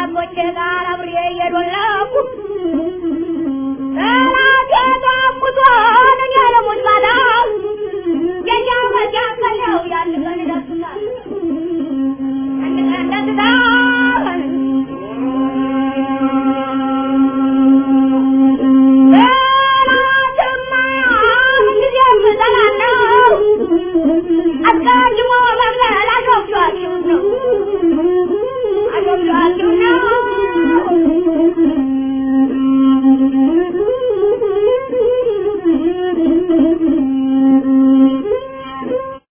ከጠላቶቼ ጋር አብሬ እየዶለኩ ጠላቴ ጧቁቶ ተደራጅ